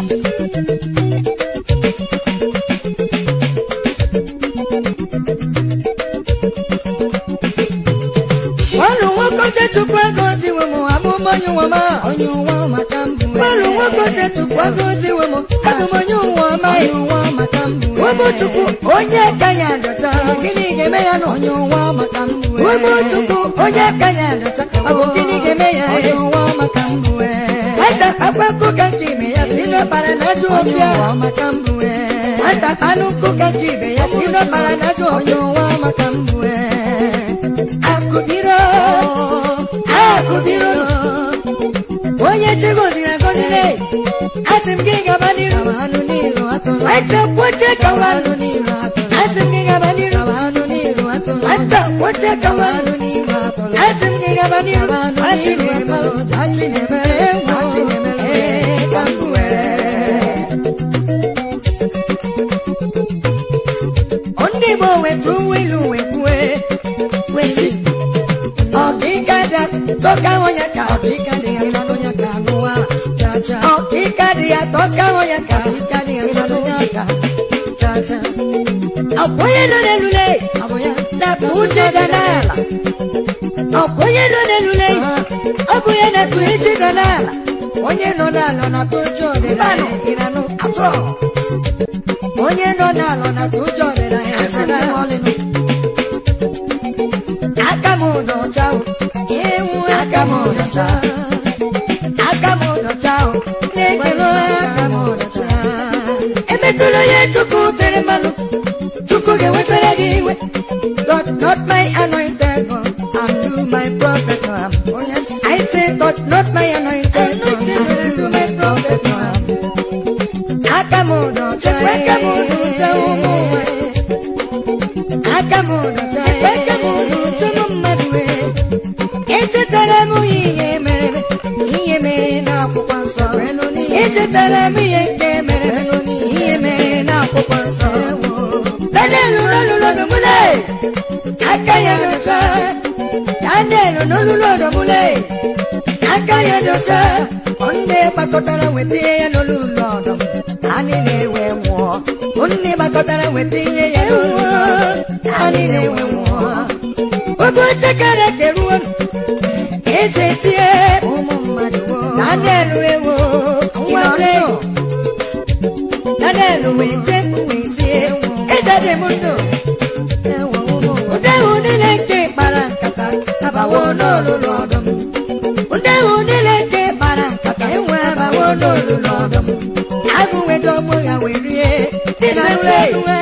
ọlụ nwoke chukwu ego ziwe m abụm onye ụwa ma onye ụwa maka mbụ ọlụ nwoke chukwu ego ziwe m abụm onye ụwa ma onye ụwa maka mbụ ụmụ chukwu onye ka ya dọcha gịnị ga-eme ya na onye ụwa maka mbụ ụmụ chukwu onye ka ya dọcha ọ bụ gịnị ga-eme ya onye ụwa maka mbụ ata akpa nkụka nke ibe ya si n'ọbara na ajọ ọbịa maka mbụ ata anụ nkụka nke ibe ya si n'ọbara na ajọ onye ụwa maka mbụ akụbiro akụbiro onye chigoziri agozile asị m gị gaba n'iru ata kwoche kawa asị m gị gaba n'iru ata kwoche kawa asị m gị gaba n'iru achinemere achinemere achinemere ka mbụ ndị Igbo wetu ilu wekwue wesi ọkịka dị tọka onye ka ọkịka dị ya ịnọdụ ya ka anụwa chacha ọkịka dị ya tọka onye ka ọkịka dị ya ịnọdụ ya ka chacha ọkwenye nọ n'elule na-akpa uche dị n'ala ọkwenye nọ n'elule ọ bụ ya na-akpa uche dị n'ala onye nọ n'ala na-akpa uche ọdịnala ịranụ atọ onye nọ n'ala na-akpa uche ọdịnala ịranụ ọlịnụ aka m dọcha ewu aka m dọcha aka m dọcha na-ekele aka m dọcha emetụla onye chukwu tere mmanụ chukwu ga-ewetara gị iwe touch not my anointed one and do my prophet no harm I say touch not my anointed one and do my prophet no harm aka m dọcha aka m dọcha ụmụ nwanyị aka m dọcha aka m dọcha ụmụ mmadụ wee echetara m ihe mere ihe mere n'akwụkwọ nsọ echetara m ihe nke mere ihe mere n'akwụkwọ nsọ daniel n'olulu ọdọmụle aka ya dọcha daniel n'olulu ọdọmụle aka ya dọcha ndị gbakọtara weta ihe ya n'olulu ọdọm ha niile wee nwụọ ndị gbakọtara weta ihe ya n'olulu ọdọm ha niile wee nwụọ oge chekere keruo eze tie ụmụ mmadụ daniel ewo nwanne daniel wee tie wee tie eze dị m ndụ ụdehụ niile nke kpara nkata abawo n'olulu ọdụm ụdehụ niile nke kpara nkata enwe abawo n'olulu ọdụm agụ weta ọgbụ ya wee rie dị na nre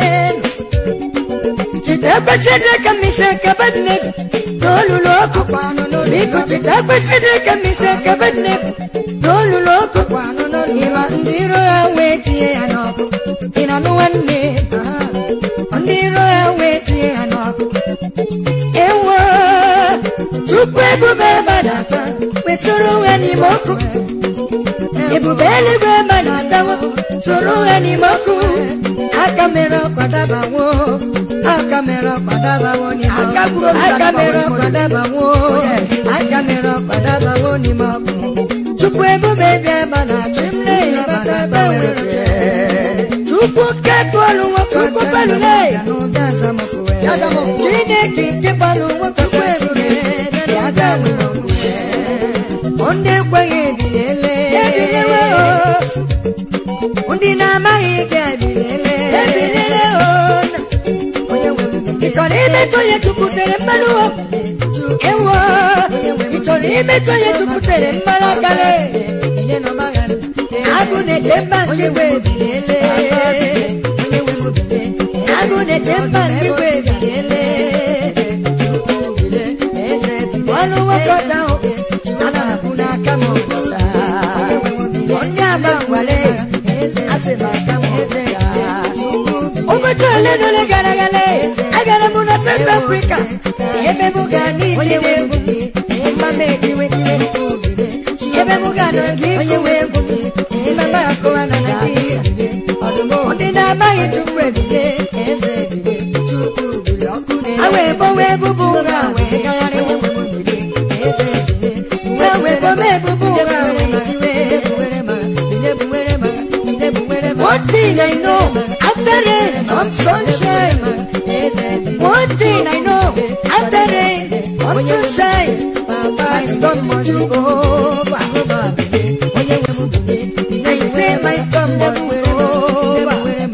chite kwesịrị ka mmise kabadne n'olulu ọkụ kwanụ n'olu biko chite kwesịrị ka mmise kabadne n'olulu ọkụ kwanụ n'olu ịma ndị iro ya wee tinye ya n'ọkụ ị na nụ nwanne ndị iro ya wee tinye ya n'ọkụ ewo chukwu ebube gbadata wetụrụ ha n'ime ọkụ ebube eluigwe gbadatawo soro ha n'ime ọkụ aka mere ọkwa dabawo aka mere ọkwa dabawo n'ime ọkụ aka mere ọkwa dabawo aka mere ọkwa dabawo n'ime ọkụ chukwu ebube bịa gbana chimle ya bata gbanwere chukwu kekpọlụ nwoke chukwu palule chineke nke palụ nwoke kwebube ya gbanwere okwukwe ndị ekweghị ebiliele ebililewe o ndị na-amaghị ga ebiliele ebiliele o ị chọrọ imetụ onye chukwu tere mmanụ o ewo ị chọrọ imetụ onye chukwu tere mmanụ akale agụ na-eche mba ndị gwe ebiliele agụ na-eche mba ndị gwe ebiliele ọnụ nwoke ọta ahụ ana m abụ n'aka m ọbụsa onye aba ngwale asị m aka m eze ya ụbọchị ole na ole gara aga agara m na South Africa ebe m ga n'ije egwu mma m ejiwe tiwe ebe m ga nọ gị onye nwe egwu mma m akụwa na Naịjirịa ndị na-amaghị Chukwu ebile eze ebile Chukwu bili ọkụ na wee gbowe ebubo ụgha wee gagharị eze ebile wee wee gbowe ebubo ụgha wee tiwe One thing I know, after rain comes sunshine. One thing I know, after rain comes sunshine. My storm must go over. I say my storm must go over.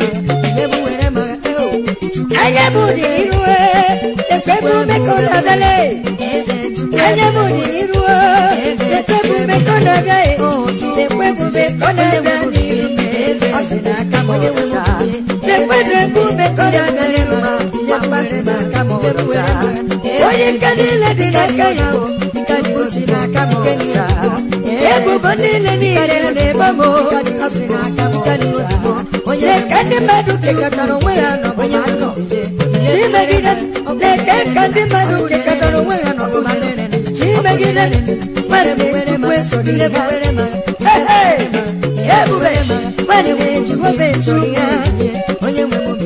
Anya bụ dị iru ekwebu mekọ n'abalị. Anya bụ dị iru ekwebu mekọ n'abalị. Ekwebu mekọ n'abalị. Ọ sị na aka m ọcha. Ekwebu mekọ n'abalị. Papa sị na aka m ọcha. Onye nke niile dị n'aka ya o. Nke dị osi n'aka m ọcha. Ebubo niile niile na-ebo m o. Ọ sị na aka m ọcha. Onye nke ndị mmadụ kekọtara onwe ya n'ọbụma ndụ. Chimegide na-eke ka ndị mmadụ kekọtara onwe ya n'ọbụma ndụ. Chimegide nwere m Chukwu esoro ya. Ebube nwere m Jehova esoro ya. Onye nwe m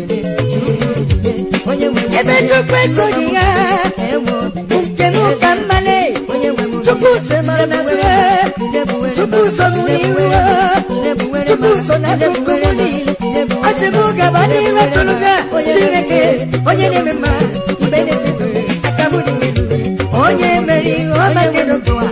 ebe Chukwu esoghị ya nke m ka mmale Chukwu so m n'azụ Chukwu so m n'ihu Chukwu so n'akụkụ m niile asị m gaba n'ihu tụrụ ga Chineke onye na-eme mma mgbe na-echekwa aka m dị elu onye mere ihe ọma nke dọtụwa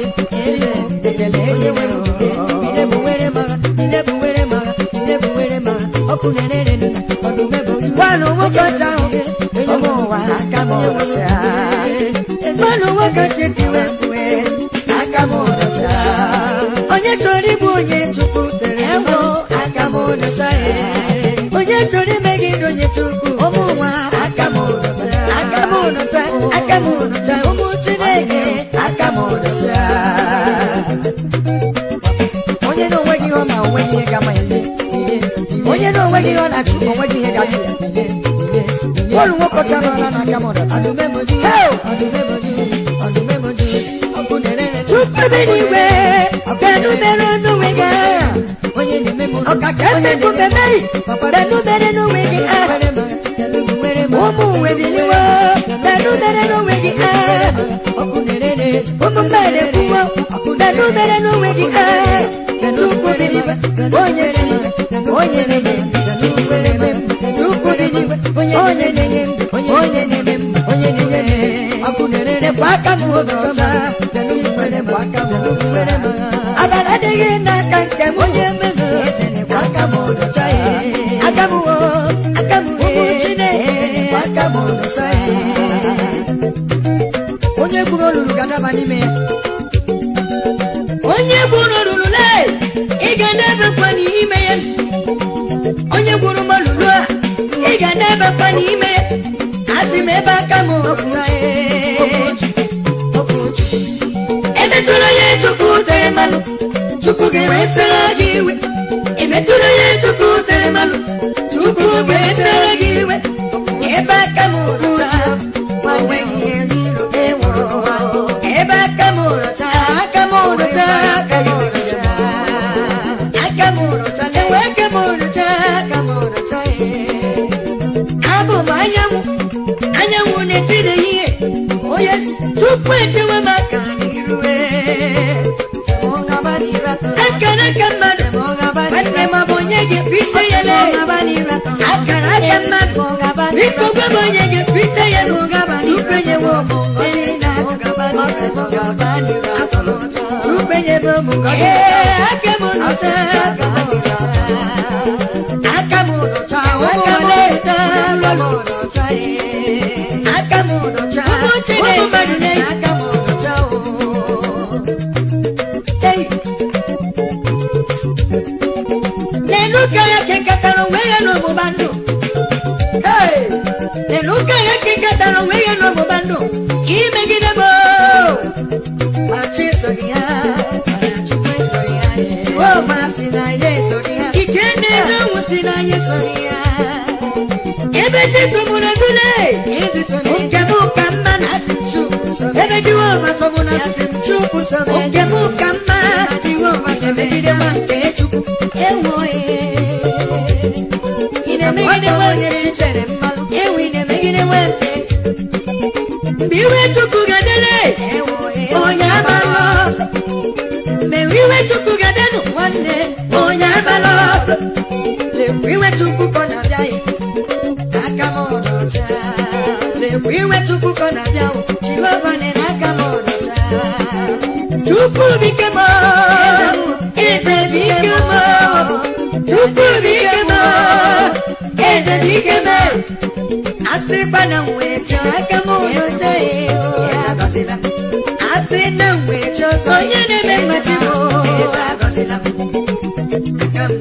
gwanụ nwoke ọcha ahụ ụmụ ụwa aka m ọcha gwanụ nwoke ọcha etiwe mkpue aka m ọcha onye chọrọ ịbụ onye chukwu tere mbụ aka m ọcha onye chọrọ imegide onye chukwu ụmụ nwa aka m ọcha aka m ọcha aka m ọcha ụmụ chineke aka m ọcha onye na onweghị ihe ọ ma onweghị ihe ga-ama ya onye na onweghị ihe ọ na-achụ onweghị ihe ga-achụ ya bọọlụ nwoke ọcha nọrọla n'aka m ọdachi chukwu bi n'igwe benu mere n'onwe gị agha ọkaka eze nkume meyi benu mere n'onwe gị agha ụmụ uwe biliwo benu mere n'onwe gị agha ụmụ mmadụ ekwuwo benu mere n'onwe gị agha chukwu bi n'igwe onye na-enye onye na-enye chukwu na-eme chukwu bi n'igwe onye na-enye onye na-eme onye na-enye ọkụ na-ere bụ aka m ọcha abara adịghị n'aka nke m onye mmemme aka m ọcha aka m aka m ụmụ chineke aka m ọcha onye gburu olulu ga-adaba n'ime ya onye gburu olulu le ị ga-adabakwa n'ime ya onye gburu m olulu a ị ga-adabakwa n'ime ya asị m ebe aka m ọcha emetụla ya chukwu tere mmanụ chukwu ga-ewetara gị iwe emetụla ya chukwu tere mmanụ chukwu ga-ewetara gị iwe ebe aka m rụcha ebe aka m rụcha aka m rụcha aka m rụcha aka m rụcha lewe aka m rụcha aka m rụcha abụ m anyanwụ anyanwụ na-etiri ihe onye tupu etewe m aka n'iru akara aka mmadụ nwanne m bụ onye ga-efiche ya le akara aka mmadụ biko gwa m onye ga-efiche ya m tupu enyewe m tupu enyewe m ngozi aka m nụcha aka m nụcha aka m nụcha aka m nụcha ụmụ chineke mmadụ na-eyi aka m nụcha Hey! Lelu ka ya kekọtara onwe ya n'ọgbụgba ndụ Hey! Lelu ka ya kekọtara onwe ya n'ọgbụgba ndụ imegide m ma chi esoghị ya Jehova si na ya esoghị ya ike na-enye ọnwụ si na ya esoghị ya ebe chi tụmụrụ ezule nke m ka mma na asị m chukwu ebe Jehova sọmụrụ asị m chukwu nke m ka mma Jehova emegide ma nke chukwu ewo ị na-emegide nwa onye chi tere mmanụ ewu ị na-emegide nwa nke mgbe iwe chukwu ga-adịle onye abalị ọzọ mgbe iwe chukwu ga-adịnụ nwanne onye abalị ọzọ mgbe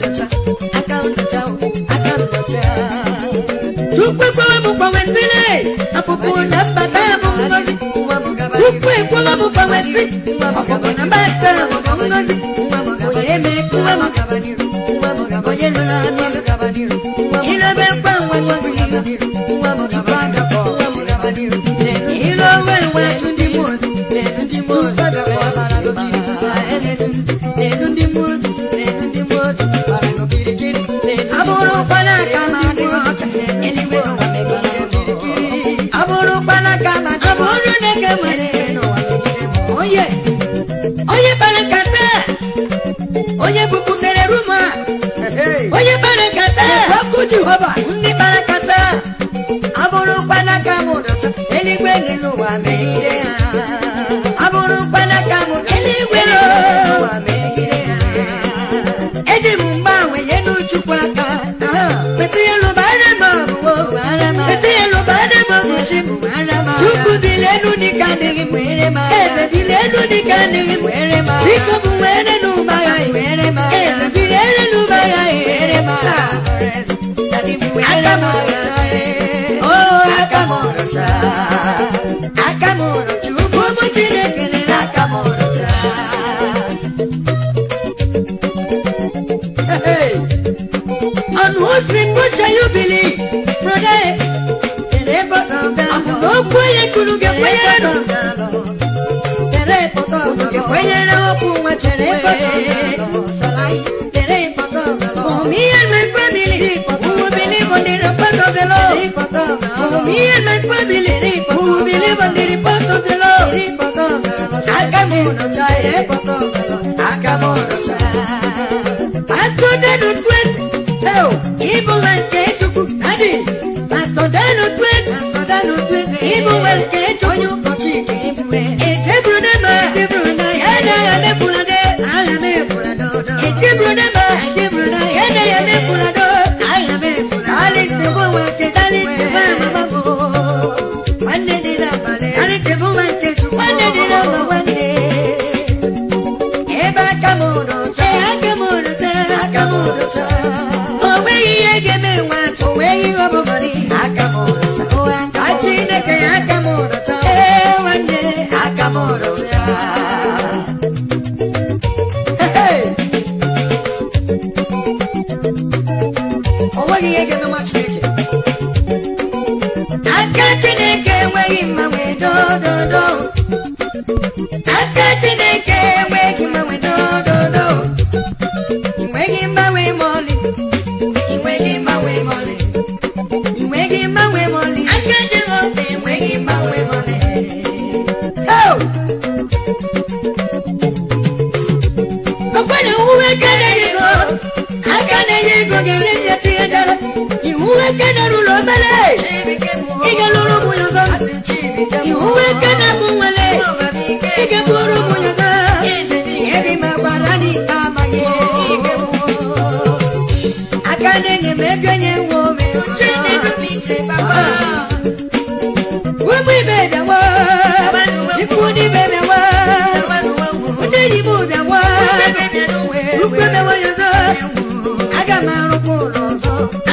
nọcha aka m nọcha aka m nọcha chukwu ekwewe m gbanwesịrị ọpụpụ na mbata bụ ngozi chukwu ekwewe m gbanwesị ọpụpụ na mbata bụ ngozi onye emetụ nwa m onye lụrụ amị ilebe nkwa nwa chukwu ilu owe nwa chụ ndị mmụọ ozi na-edu ndị mmụọ ozi gbara gokiri na-edu ndị mmụọ ozi na-edu ndị mmụọ ozi gbara gokirikiri abụrụ ụkpana aka ma dị ọcha eluigwe n'ụwa megide m abụrụ ụkpana aka ma dị abụrụ na-eke nwere n'ụwa megide m onye onye kpara nkata onye bupụtere ruma onye kpara nkata ọkụ jehova ndị kpara nkata abụrụ mkpanaka m dọta eluigwe n'elu ụwa megide ha abụrụ mkpanaka m eluigwe n'ụwa megide ha eji m mgbanwe nye n'uchukwu aka metụ ya lụbara m ọbụwo metụ ya lụbara m ọgụchi m chukwu zili elu dịka adịghị m eze zili elu dịka adịghị m biko bụ were n'ụgbagha eze zili elu n'ụgbagha aka m Oh, aka m rụcha aka m rụcha ugwu ụmụ chineke lere aka m rụcha on whose report shall you believe brother okwu onye kwuru ga-ekwenyere nụ ga-ekwenyere okwu nwa chineke For me and my family, who will believe on the report of the Lord. For me and my family, who will believe on the report of the Lord. Akamono chai, akamono chai. Pastor Dano Twist, oh, evil and Kechuku, Daddy. Pastor Dano Twist, Pastor Dano Twist, evil and Kechuku, Kochi, Ete Brunema, Ete Brunema, Yana Yame Pulade, Ayame Pulado, Ete Brunema, Ete Brunema, Yana Yame Pulado, Ayame Pulado, Alite Bwake, Alite Mama Babo, Wande Dina Bale, Alite Bwake, Wande Dina Bawande, Eba Kamono, Akamono, Akamono, Owe Yegeme Wat, Owe Yobomani, Akamono, Achineke Akamono, Ewande, Akamono, Hey! onweghị ihe ga-eme nwa chineke aka chineke enweghị mmanwe dododo aka chineke enweghị mmanwe dododo inweghị mgbanwe ma ọlị inweghị mgbanwe ma ọlị inweghị mgbanwe ma ọlị aka jehova enweghị mgbanwe ma ọlị Oh! ọkwere uwe aka na-enye ego aka na-enye ego ga-enye ya tinye dara iwu aka na-arụlọ obere ị ga-alụrụ ụmụ ya ọzọ iwu aka na-abụ nwere ị ga-abụrụ ụmụ ya ọzọ ebe ma gwara n'ikpe amaghị aka na-enye m ego nye nwa ome ụmụ ibe bịawa ikwu ndị ibe bịawa ndị enyi m bịawa ukwu emewe ya ọzọ aga m arụkwa ụlọ ọzọ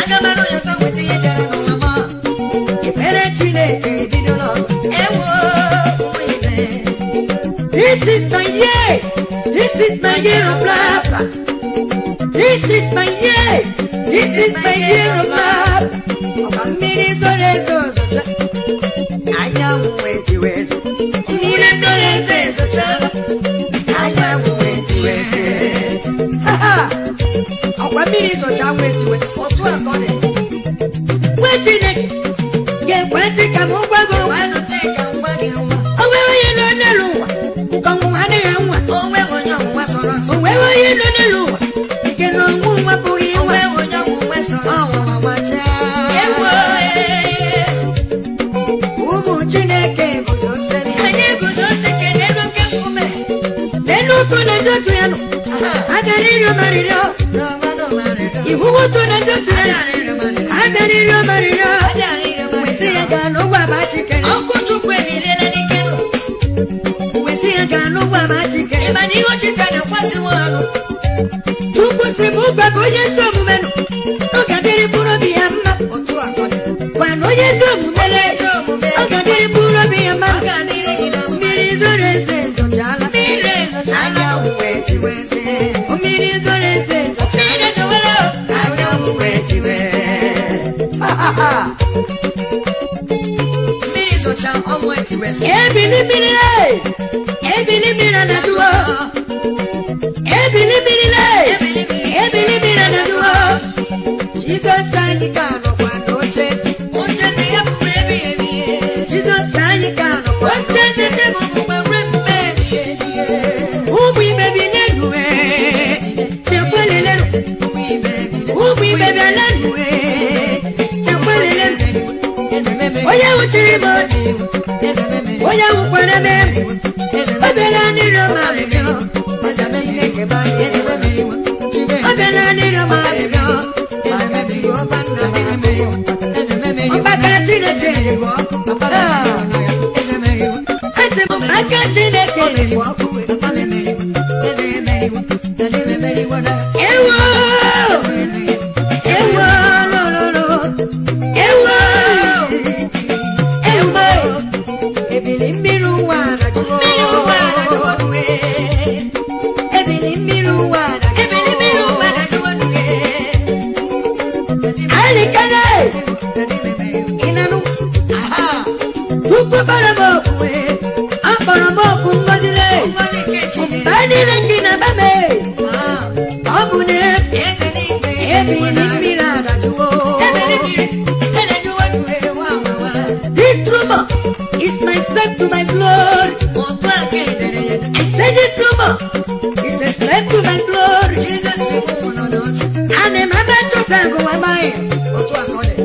ekpere chineke ebidola ọzọ this is my year this is my year of laughter this is my year this is my year of laughter ọka mmiri zoro ezo zocha anyanwụ wee tiwe eze mmiri zoro ezo ezochala anyanwụ wee tiwe eze Ha, ha! ọkwa mmiri zocha wee tiwe otu a ka ọ dị nwa chineke ga-ekwe ntị ka m gwa gị okwu. o nweghị onye nọ n'elu ụwa nke ọnwụnwa adịghị nwa o nweghị onye nọ n'elu ụwa nke na ọnwụ nwa bụghị nwa ọnwụnwa nwachaa ụmụ chineke guzosiri n'elu ụtụ na ndị otu ya nọ abịara ịrịọ marịrịọ iwu ụtụ na ndị otu ya nọ abịara ịrịọ marịrịọ wesị ya gaa n'ụgwọ aba chikere ọkụ chukwu emiliela n'ike nụ wesị ya gaa n'ụgwọ aba chikere ịma na ihe ochita na-akwasịwo ọrụ chukwu si m gwa bụ onye eme ọ bịala n'ịrịọ m arịrịọ eze m chineke bụ anyị eze m emeriwo ọ bịala n'ịrịọ m arịrịọ eze m emeriwo ọba nna m emeriwo eze m emeriwo ọgbaka chineke eriwo ọkụ papa m emeriwo eze m emeriwo eze m aka chineke eriwo ọkụ papa m emeriwo eze m emeriwo eze m emeriwo na ewo ewo lololo ewo ewo ebili mmiri ụwa na-ajụwo Mmiri ụwa na-ajụwo nwe. ebili mmiri ụwa Ebili mmiri ụwa na-ajụwo nwe. alikane ịnanụ Aha. chukwu kpọrọ m okwuwe akpọrọ m okwu ngọzile Ngozi nke Chineke. mgbe niile nke na-aba m Ah. ọ bụ na Eze n'igwe. ebili mmiri adajụwo Ebili mmiri. Na-ajụwo nwe. Wa, wa, wa. this rumor is my step to my glory Otu aka edere ya. I say this rumor is a step to my glory Jizọs si mụ nọ n'ọchị. ana m aba chọsa agụwa maghị Otu aka ọ dị.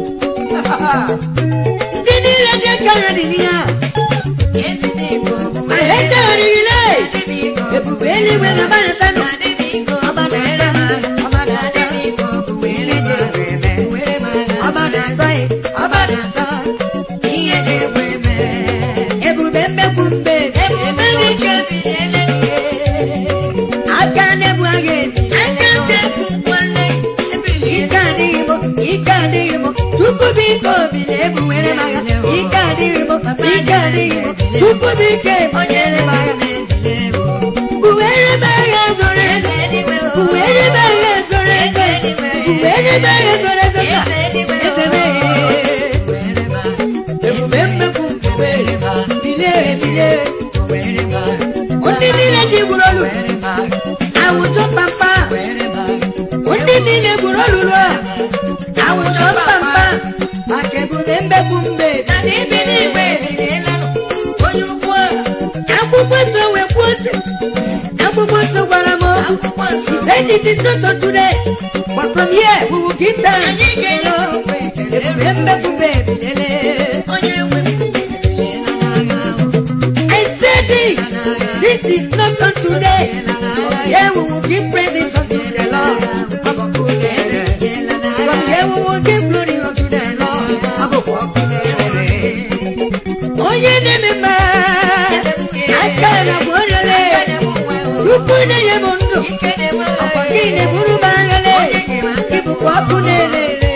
ndị niile dị aka ha dị n'ihe a Eze n'igwe ọ bụ ma ha echegharịrịle Adịghị ike ọ bụ ebube eluigwe ga-agbanyetanụ Adịghị ike ọ bụ were m agha. Adịghị ike ọ bụ were m agha. Were m agha. ọba na-azọ ya Ọba na-ata. Ihe dị egwu eme. ebube mmegbu mbe Ebube dike biliele nne. aka na-ebu agha ebi Aka nteku nkwale ebiliele. ike adịghị m ike adịghị m chukwu biko bili ebuwere m agha ike adịghị m ike adịghị m chukwu biko Onye ebuwere m agha na-ebili ebu. buwere m agha zoro ezo Eze eluigwe o. buwere m agha zoro ezo Eze eluigwe. buwere m agha zoro ezo ka Eze eluigwe o. eze mee Were m agha. ebube mmegbu mbe Were m agha. bilie bilie Were m agha. ndị niile ji gburu olu Were m agha. awụjọ pampa Were m agha. ndị niile gburu olulu a awụjọ pampa maka ebube mmegbu mbe Na n'ibi n'igwe ebiliela nụ. Onye ukwu a. akwụkwọ nsọ wee kwuo sị akwụkwọ nsọ gwara m okwu Akwụkwọ nsọ. He said it is not unto today but from here we will give thanks Anyị ga-enye Chukwu ekele. ebube mmegbu mbe ebiliele Onye nwe m ebiliela n'agha ahụ. I said it this is not unto today from here we will give praises unto the Lord Abọkụ na-ere. Ebiliela n'agha From here we will give glory unto the Lord Abọkụ ọkụ na-ere. onye na-eme mma aka na bụ orele tupu na-enye m ndụ ọkwa gị na-eburu m aghale ịbụkwa ọkụ na-erere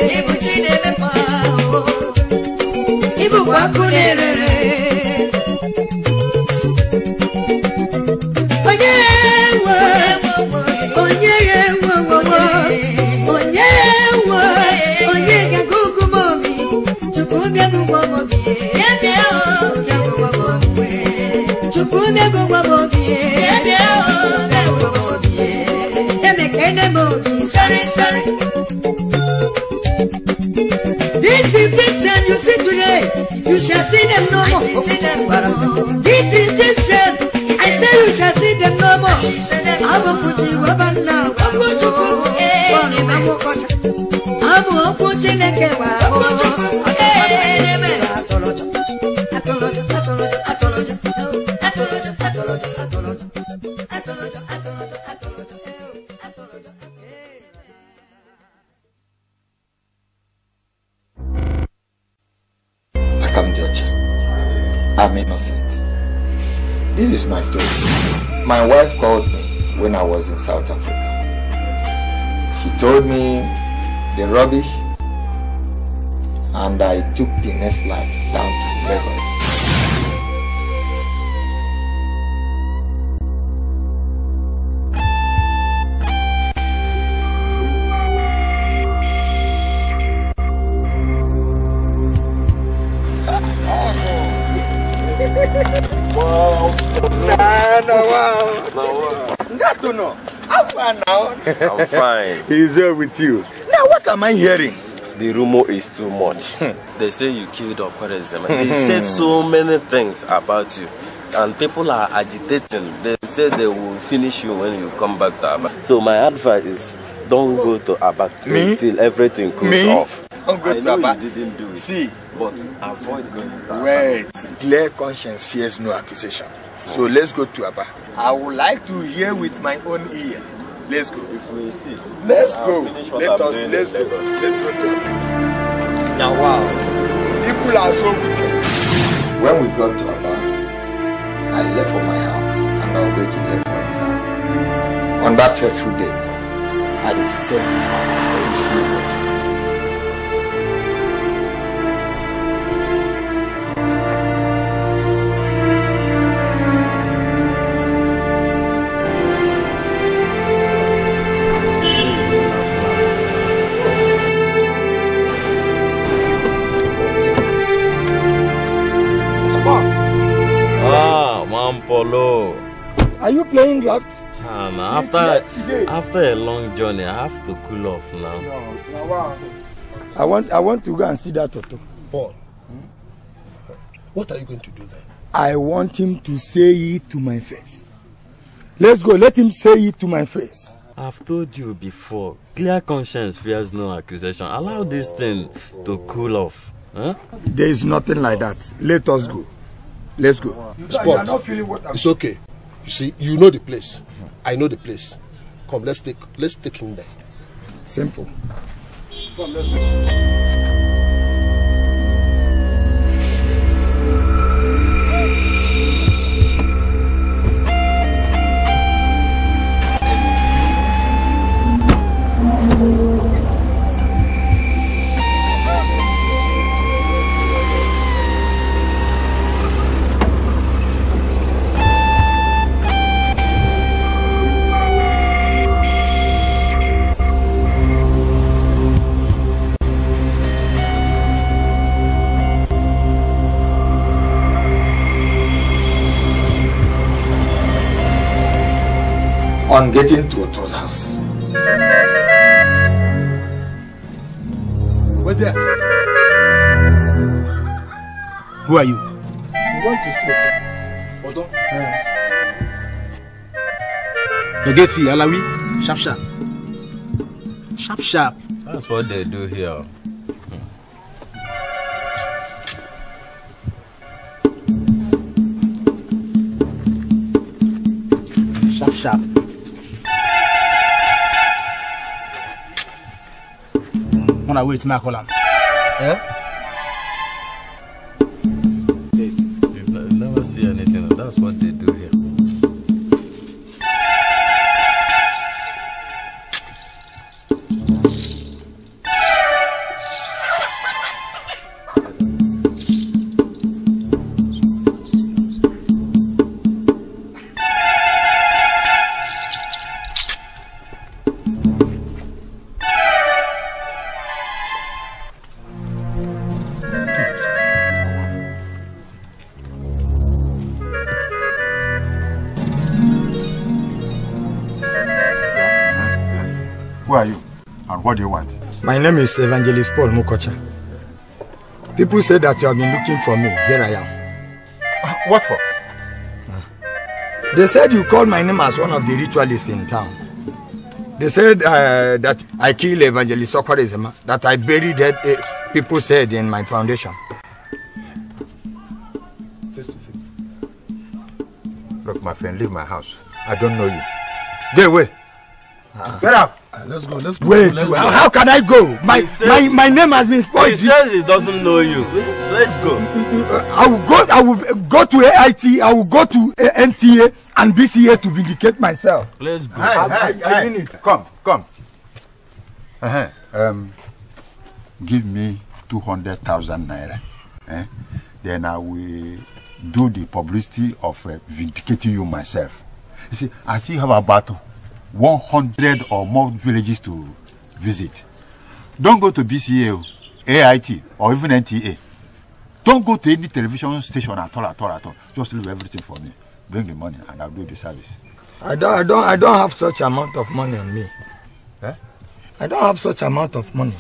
ịbụkwa ọkụ na-erere onye nwe onye nwe nwe onye nwe onye ga-aga ugwu m obi chukwu bịa gụgwọ m obi chukwu bịa gụgwọ m obi emekene m obi sari sari This is Egyptian you see today, you shall see them no more. This is Egyptian, I say you shall see them no more. Abụ mkpuchi weba nna okwu Chukwu bụ ee amụkọcha. Abụ okwu Chineke gwara m atụlụjọ, atụlụjọ, atụlụjọ, atụlụjọ, atụlụjọ, atụlụjọ, atụlụjọ, atụlụjọ, atụlụjọ, atụlụjọ, atụlụjọ, atụlụjọ. Akam Jocha. I'm innocent. This is my story. My wife called me when I was in South Africa. She told me the rubbish and I took the next flight down to Lagos. I'm fine. He's here with you. Now, what am I hearing? The rumor is too much. they say you killed Operazim. They said so many things about you. And people are agitating. They say they will finish you when you come back to Aba. So my advice is Don't go to Aba till, Me? till everything cools Me? off. Don't go I to know Aba. you didn't do it. See, But avoid going to Aba. wait. Clear conscience fears no accusation. So let's go to Aba. I would like to hear with my own ear. Let's go. If we insist, Let's I'll go. finish what Let I'm us. doing Let's in go. Lagos. Let's go to Aba. Now, wow. People are so wicked. When we got to Aba, I left for my house and Ogechi left for his house. On that fateful day, I had a set out to see what Spot. Ah, Mampolo. Are you playing draft? Ah, now Since after yesterday. after a long journey, I have to cool off now. No. Now, wow. I want. I want to go and see that Toto. Paul, what are you going to do then? I want him to say it to my face. Let's go. Let him say it to my face. I've told you before, clear conscience fears no accusation. Allow this thing to cool off. Huh? There is nothing like that. Let us go. Let's go. Sport. You are not feeling what I'm It's okay. You see, you know the place. I know the place. Come, let's take let's take him there. Simple. Come, let's go. On getting to Oto's house, Wait there. Who are you? You want to see Oto? Yes. The gate fee, Alawi. Sharp, sharp. Sharp, sharp. That's what they do here. Sharp, sharp. When I wait, my call am. You've ne- never see anything. That's what they do here. Who are you? And what do you want? My name is Evangelist Paul Mukocha. People say that you have been looking for me. Here I am. What for? They said you called my name as one of the ritualists in town. They said uh, that I killed Evangelist Sokorizema, that I buried dead uh, people said in my foundation. Look, my friend, leave my house. I don't know you. Get away. Get out. Let's go. Let's go. Wait, let's well, go. how can I go? My, He said- my, my name has been He spoiled. says he doesn't know you. Let's go. I will go. I will go to AIT. I will go to uh, NTA and BCA to vindicate myself. Let's go. Hey, I- hey, I hey. mean it. Come, come. Uh-huh. Um, give me 200,000 naira. Eh? Then I will do the publicity of uh, vindicating you myself. You see, I still have about 100 or more villages to visit. Don't go to BCA, o, AIT, or even NTA. Don't go to any television station at all, at all, at all. Just leave everything for me. Bring the money and I'll do the service. I don't. I don't. I don't have such amount of money on me. Eh? I don't have such amount of money.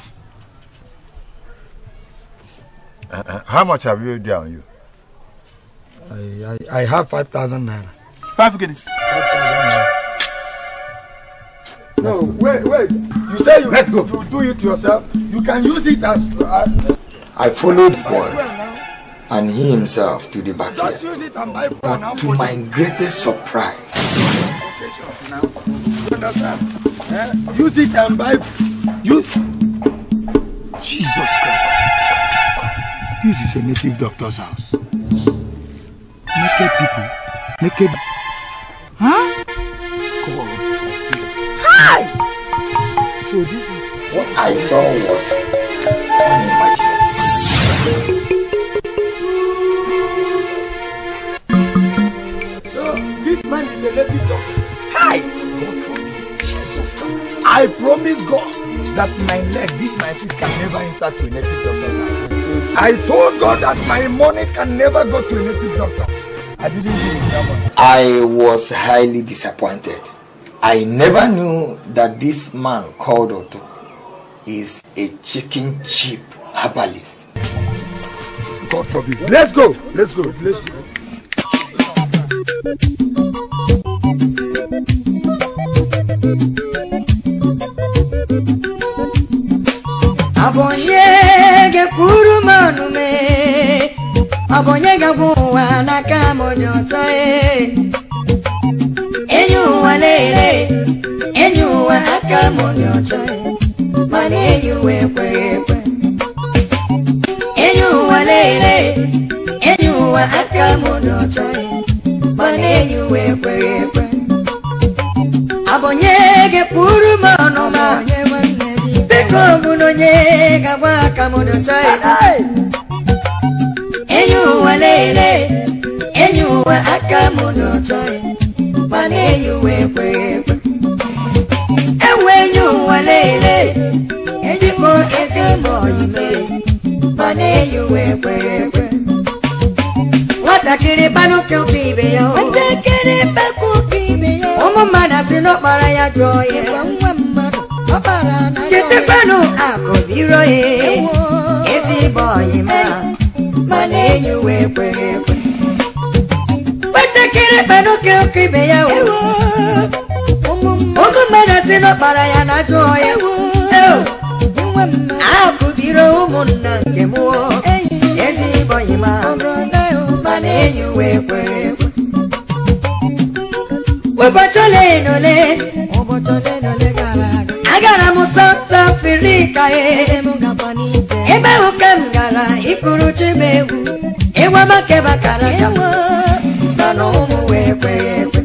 Uh, uh, how much have you there on you? I, I, I have five thousand naira. Five guineas. Five thousand naira. No, wait, wait. You say you, Let's go. you do it yourself. You can use it as. Uh, I followed boys and he himself to the backyard. just use it and buy phone. But now to for my greatest surprise, now. You understand? Eh? Use it and buy. Use. Jesus Christ. This is a native doctor's house. Naked people. Naked. Huh? God forbid. Hi! So this is. what I saw was unimaginable. So this man is a native doctor. Hi! God forbid. Jesus Christ. I promise God that my leg, this my feet can never enter to a native doctor's house. I told God that my money can never go to a native doctor. I didn't give him that money. I was highly disappointed. I never knew that this man called Otto is a chicken chip herbalist. God forbid. Let's go. Let's go. Let's go. abonye ga-ekwuru m ọnụ mee abonye ga-agwa ụwa n'aka m dị ọcha ee. enyi ụwa lele enyi ụwa aka m dị ọcha ee. mana enyi ụwa ekweghị ekwe enyi ụwa lele enyi ụwa aka m dị ọcha ee. mana enyi ụwa ekweghị ekwe abonye ga-ekwuru m ọnụ ma biko bụ na onye ga-agba aka m dọcha ya enyi ụwa lele enyi ụwa aka m dọcha ya mana enyi ụwa ekweghị ekwe enwe enyi ụwa lele ejikọ ezi ma oyime mana enyi ụwa ekweghị ekwe nwatakịrị kpanụ ka ụka ibe ya o. nwatakịrị kpakọ ụka ibe ya o. ụmụ mmadụ asị n'ọkpara ya jụọ ya nwa mmadụ ọkpara na ya chetakwanụ akụ biro ya ezigbo ọyịma mana enyi uwe ekweghị ekwe nwatakịrị kpanụ ka ụka ibe ya o. ụmụ mmadụ asị n'ọkpara ya na jụọ ya akụ biro ụmụnna nke m o. ezigbo ọyịma mana enyi uwe ekweghị ekwe ụbọchị ole na ole agara m South Africa ee. ebe ahụ ka m gara ikuru chi m egwu ịgwa maka bakara ka m mana ụmụ wee kweghị ekwe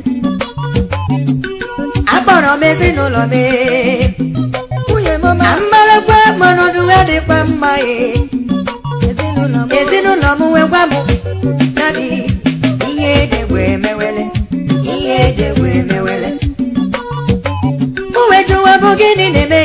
akpọrọ m ezinụlọ m ee. na mmarakwa manọdụ ya dịkwa mma ee. ezinụlọ m wee gwa m dadi ihe edegwe emewele ihe edegwe emewele uwe jụwa bụ gịnị na-eme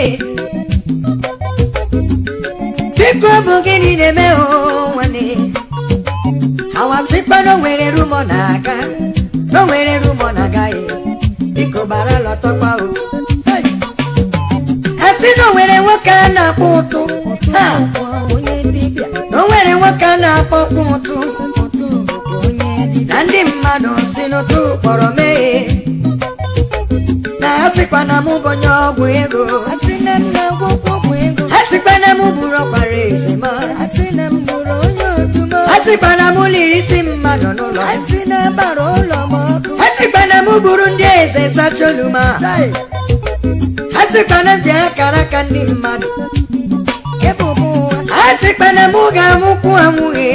biko bụ gịnị na-eme o nwanne awasịkpa na o nwere rumọ na-aga na o nwere rumọ na-agaghị biko bara lọtọkwa o Hey! a sị na o nwere nwoke a na-akpọ ụtụ Ha! na o nwere nwoke a na-akpọ ọkpụ ụtụ na ndị mmadụ si n'ụtụ kpọrọ mee na ha sịkwa na mụ bụ onye ọgwụ ego ha sịkwa na mụ bụrụ ọkpara eze ma ha sịkwa na mụ liri isi mmadụ n'ụlọ ha sịkwa na mụ bụrụ ndị eze sacholuma ha sịkwa na m ji akara aka ndị mmadụ ha sịkwa na mụ ga-amụkwu amụghị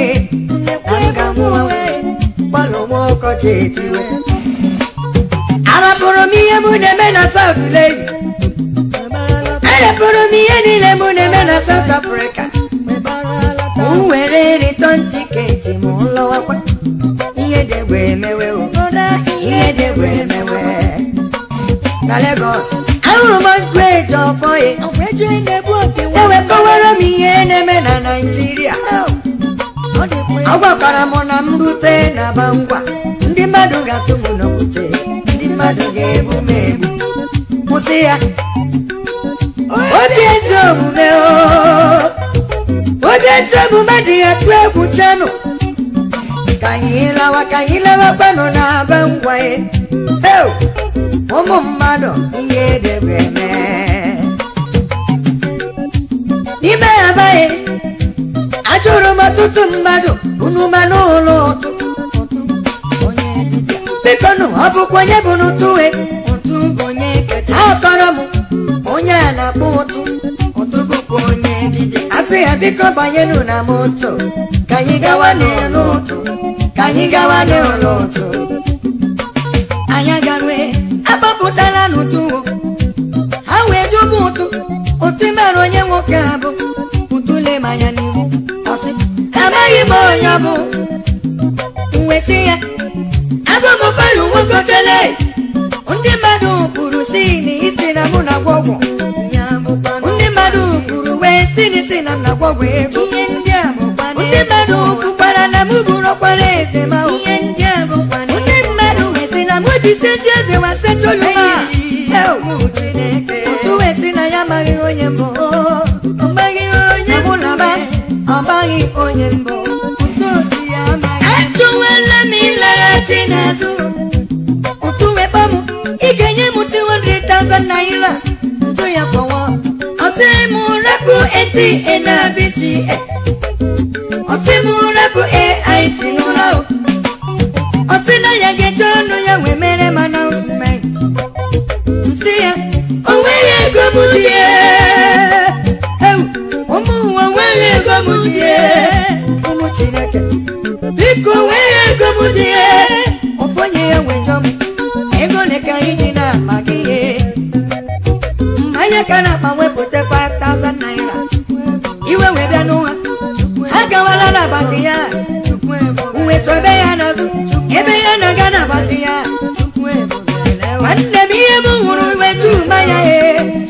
gbalụ nwa ọkọchị etiwe arapụrụ m ihe mụ na-eme na South Leyi arapụrụ m ihe niile mụ na-eme na South Africa m were return tiketi m lọwakwa ihe degwe emewe o ihe degwe emewe na Lagos ahụrụ m nkwu eji ọfọ ya ewekọwara m ihe na-eme na Naịjirịa ọ gwakwara m na mbute na bangwa ndị mmadụ ga-atụ m n'okwute ndị mmadụ ga-egbu m egbu kwụsị ya obi ezi omume o obi ezi omume dị ya tụ egwu chanụ ka anyị lawa ka anyị lawakwanụ na aba ngwa ya Heu! ụmụ mmadụ ihe debe eme n'ime abaghị ajụrụ m ọtụtụ mmadụ unu ma n'ụlọ ụtụ bikonu ọ bụkwa onye bụ n'ụtụwe ha kọrọ m onye a na-akpọ ụtụ ụtụ bụkwa onye dibịa asị ya biko banyenu na moto ka anyị gawa n'ụlọ ụtụ ka anyị gawa n'ụlọ ụtụ anyị agarue agbapụtala n'ụtụ ha wee jụbụ ụtụ ụtụ mara onye nwoke a bụ ụtụ lema anya n'ihu ọsị amaghị m onye ọ bụ mwesị ya abụ m baru nwokotele ndị mmadụ kwuru si na isi na mụ na gwọgwọ ndị mmadụ kwuru wee si na isi na m na gwọgwọ ego ndị mmadụ kwukwara na mụ bụrụ ọkwara eze ma ihe ndị a bụkwa ndị mmadụ wee si na mụ ji se ndị eze wa setụlụ ma otu wee si na ya amaghị onye mbụ ọmaghị onye mụ na ba ọmaghị onye mbụ achọwela m ịlaghachi n'azụ ụtụ wekpa m ị ga-enye m 200,000 naira ntụ ya fọwọ ọsị m rapụ ATA na BCA ọsị m rapụ AIT n'ụlọ ahụ ọsị na ya ga-eje ọnụ ya wee mere m announcement nsị ya o nweghị ego m dị ewu ụmụ ụwa nweghị ego m dị ụmụ Chineke biko nweghị ego m dị ọfonye ya wejọ m ego ole ka anyị dị na-akpa gị ihe mmanya ka na-akpa wepụta 5000 naira iwe wee bịa n'ụwa ha gawala na baki ya uwe sobe ya n'azụ ebe ya na-aga na baki ya nwanne m ihe m hụrụ wetu mmanya ya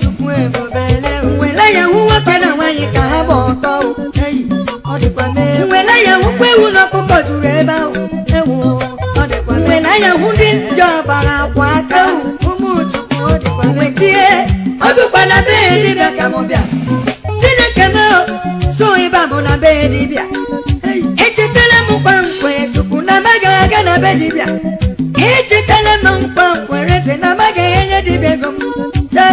nwele ya hụ nwoke na nwaanyị ka ha gba ọtọ nwele ya hụkwa ewu na ọkụkọ juru ebe ahụ nwele ya hụ ndị nje ọbara akwa aka wetie ọdụkwa na be dibịa ka m bịa chineke m so ịba bụ na be dibịa echetala m nkwa nkwere chukwu na amaghị aga na be dibịa echetala m nkwa nkwere eze na amaghị enye dibịa ego m Chai.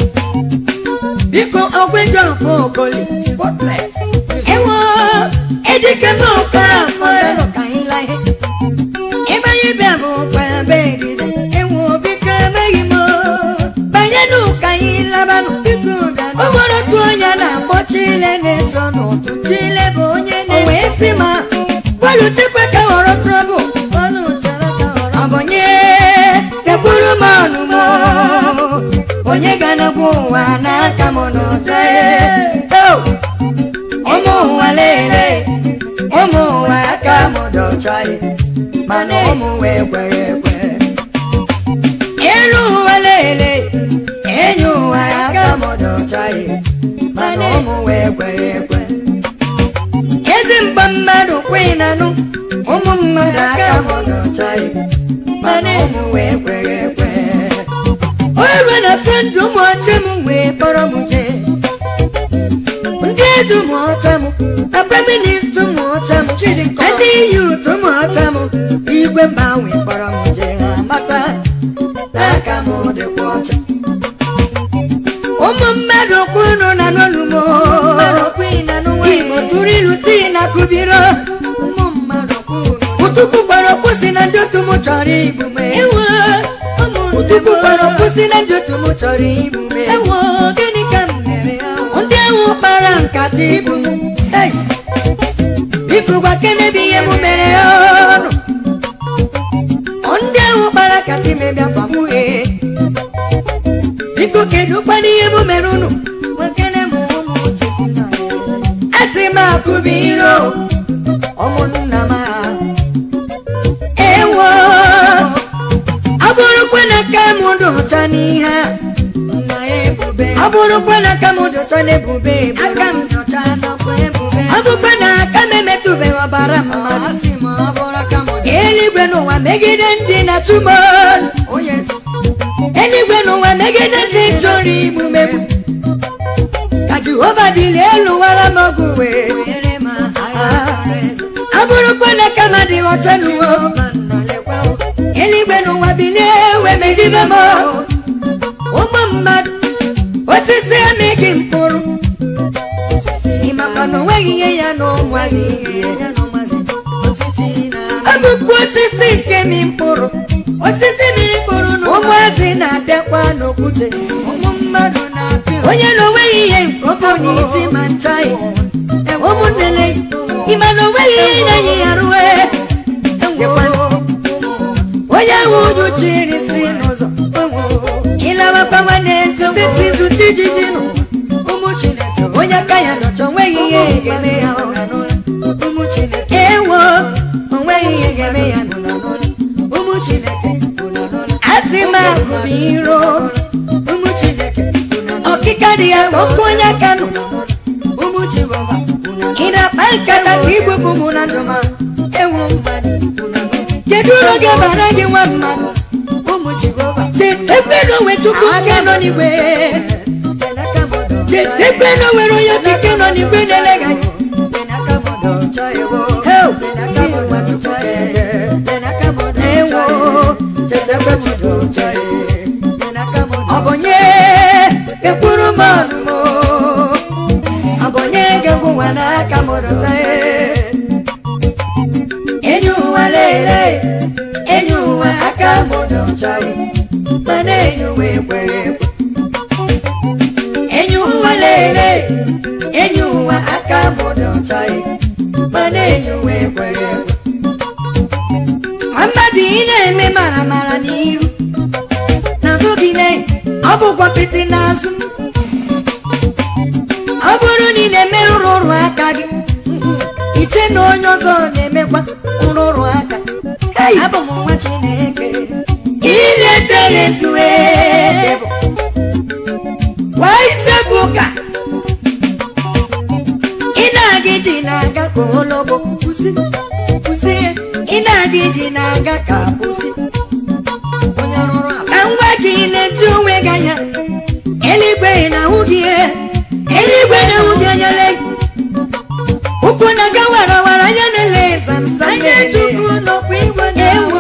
biko ọgwụ eji ọfọ okoli ewo ejike m okoro afọ ka anyị laa ihe ebe anyị bịa bụ kwa be dibịa ewo biko emeghị m banye n'ụka anyị labanụ biko bịa ọ nwere otu onye na-akpọ chile na-eso n'ụtụ chile bụ onye na-eso wee sị ma bọọlụ chekwa ka ghọrọ trọbụl ọbụnye kekwuru m ọnụ m onye ga-anọkwu ụwa n'aka m n'ụjọ ụmụ ụwa lele ụmụ ụwa aka m dọcha mana ụmụ ụwa ekweghị ekwe elu ụwa lele enyi ụwa aka m dọcha mana ụmụ ụwa ekweghị ekwe ezi mgba mmadụ kwinanụ ụmụ mmadụ aka m dọcha mana ụmụ ụwa ekweghị ekwe oru na sọndụ ụmụ ọcha m wee kpọrọ m jee ndị eze ụmụ ọcha m na feminist ụmụ ọcha m ndị yut ụmụ ọcha m igwe mba wee kpọrọ m jee ha mata n'aka m dịkwa ọcha ụmụ mmadụ kwunu na n'olumo igbo tụrụ ilu si na kubiro ụtụkwu gbara okwu si na ndị otu m chọrọ igbu m ewo ụtụkwu gbara okwu si na ndị otu m chọrọ igbu m ewo gịnị ka m mere ndị ahụ kpara nkata igbu m Hey! biko gwa kenebi ihe m mere ọnụ ndị ahụ kpara nkata imebịa famughe biko kedu kwana ihe m mere unu asị m akụbi iro ụmụnna m ha ewo ọ bụrụkwa na ka m dị ụcha n'ihe a ọ bụrụkwa na aka m dị ụcha n'ebube aka m dị ụcha ọ bụkwa na aka m emetụbeghị ọbara mmadụ eluigwe n'ụwa megide ndị na-atụ m ọnụ eluigwe n'ụwa megide ndị chọrọ igbu megbu ka jehova dịrị elu wara m ọgụ wee ọ bụrụkwa na aka m adịghị ọcha n'uwe eluigwe n'ụwa bilie wee megide m na onweghị ihe ya na ụmụazị ihe ya na ụmụazị osisi na ọbụkwa osisi nke mi mkpụrụ osisi mmiri mkpụrụ na ụmụazị na-abịakwa n'okwute ụmụ mmadụ na-apịa onye na onweghị ihe nke ọ bụ n'isi ma nchaghị ụmụnnele ịma na onweghị ihe na-enye ya rue onye ahụ uju chiri si n'ụzọ ịlawakwa nwanne ezigbo zute ijiji nụ ụmụ chineke onye aka ya nọcha onweghị ihe ga-eme ya ọ. ụmụ chineke ewo onweghị ihe ga-eme ya nụ ụmụ chineke asị m ahụrụ iro ụmụ chineke ọkịka dị ya ka ọkụ onye aka nụ ụmụ jehova ị na-akpa nkata ka igbupụ mụ na ndụ ma ewu mmadụ kedu ụlọ ga-abara gị nwa mmadụ ụmụ jehova chetekwe na onwe chukwu nke nọ n'igwe benaka modo chetekwe na onwere onye okike nọ n'igwe na-elega gị benaka modo chayewo Heo. benaka modo chaye benaka modo ewo chaye chetekwe modo chaye benaka modo ọ bụ onye ga-ekwuru m ọnụ m ọ bụ onye ga-egwu nwa n'aka m rụta enyi ụwa lele enyi ụwa aka m dọchaghị mana enyi ụwa ekweghị ekwe enyi ụwa lele enyi ụwa aka m dọchaghị mana enyi ụwa ekweghị ekwe mmadụ ị na-eme mara mara n'iru n'azụ gị mee ọ bụkwa pịtị n'azụ ọ bụrụ na ị na-eme nrụrụ aka gị iche na onye ọzọ na-emekwa nrụrụ aka abụ m nwa chineke iletere zue waizebụka ị na-aga iji na-aga ka olobo kwụsị kwụsị ị na-aga iji na-aga ka kwụsị onye rụrụ ala ka ngwa gị lezi onwe gị anya eluigwe na-ahụ gị ihe eluigwe na-ahụ gị anya lee ụkwụ na-aga warawara anya na-ele zamzam anya chukwu nọkwa igwe ewo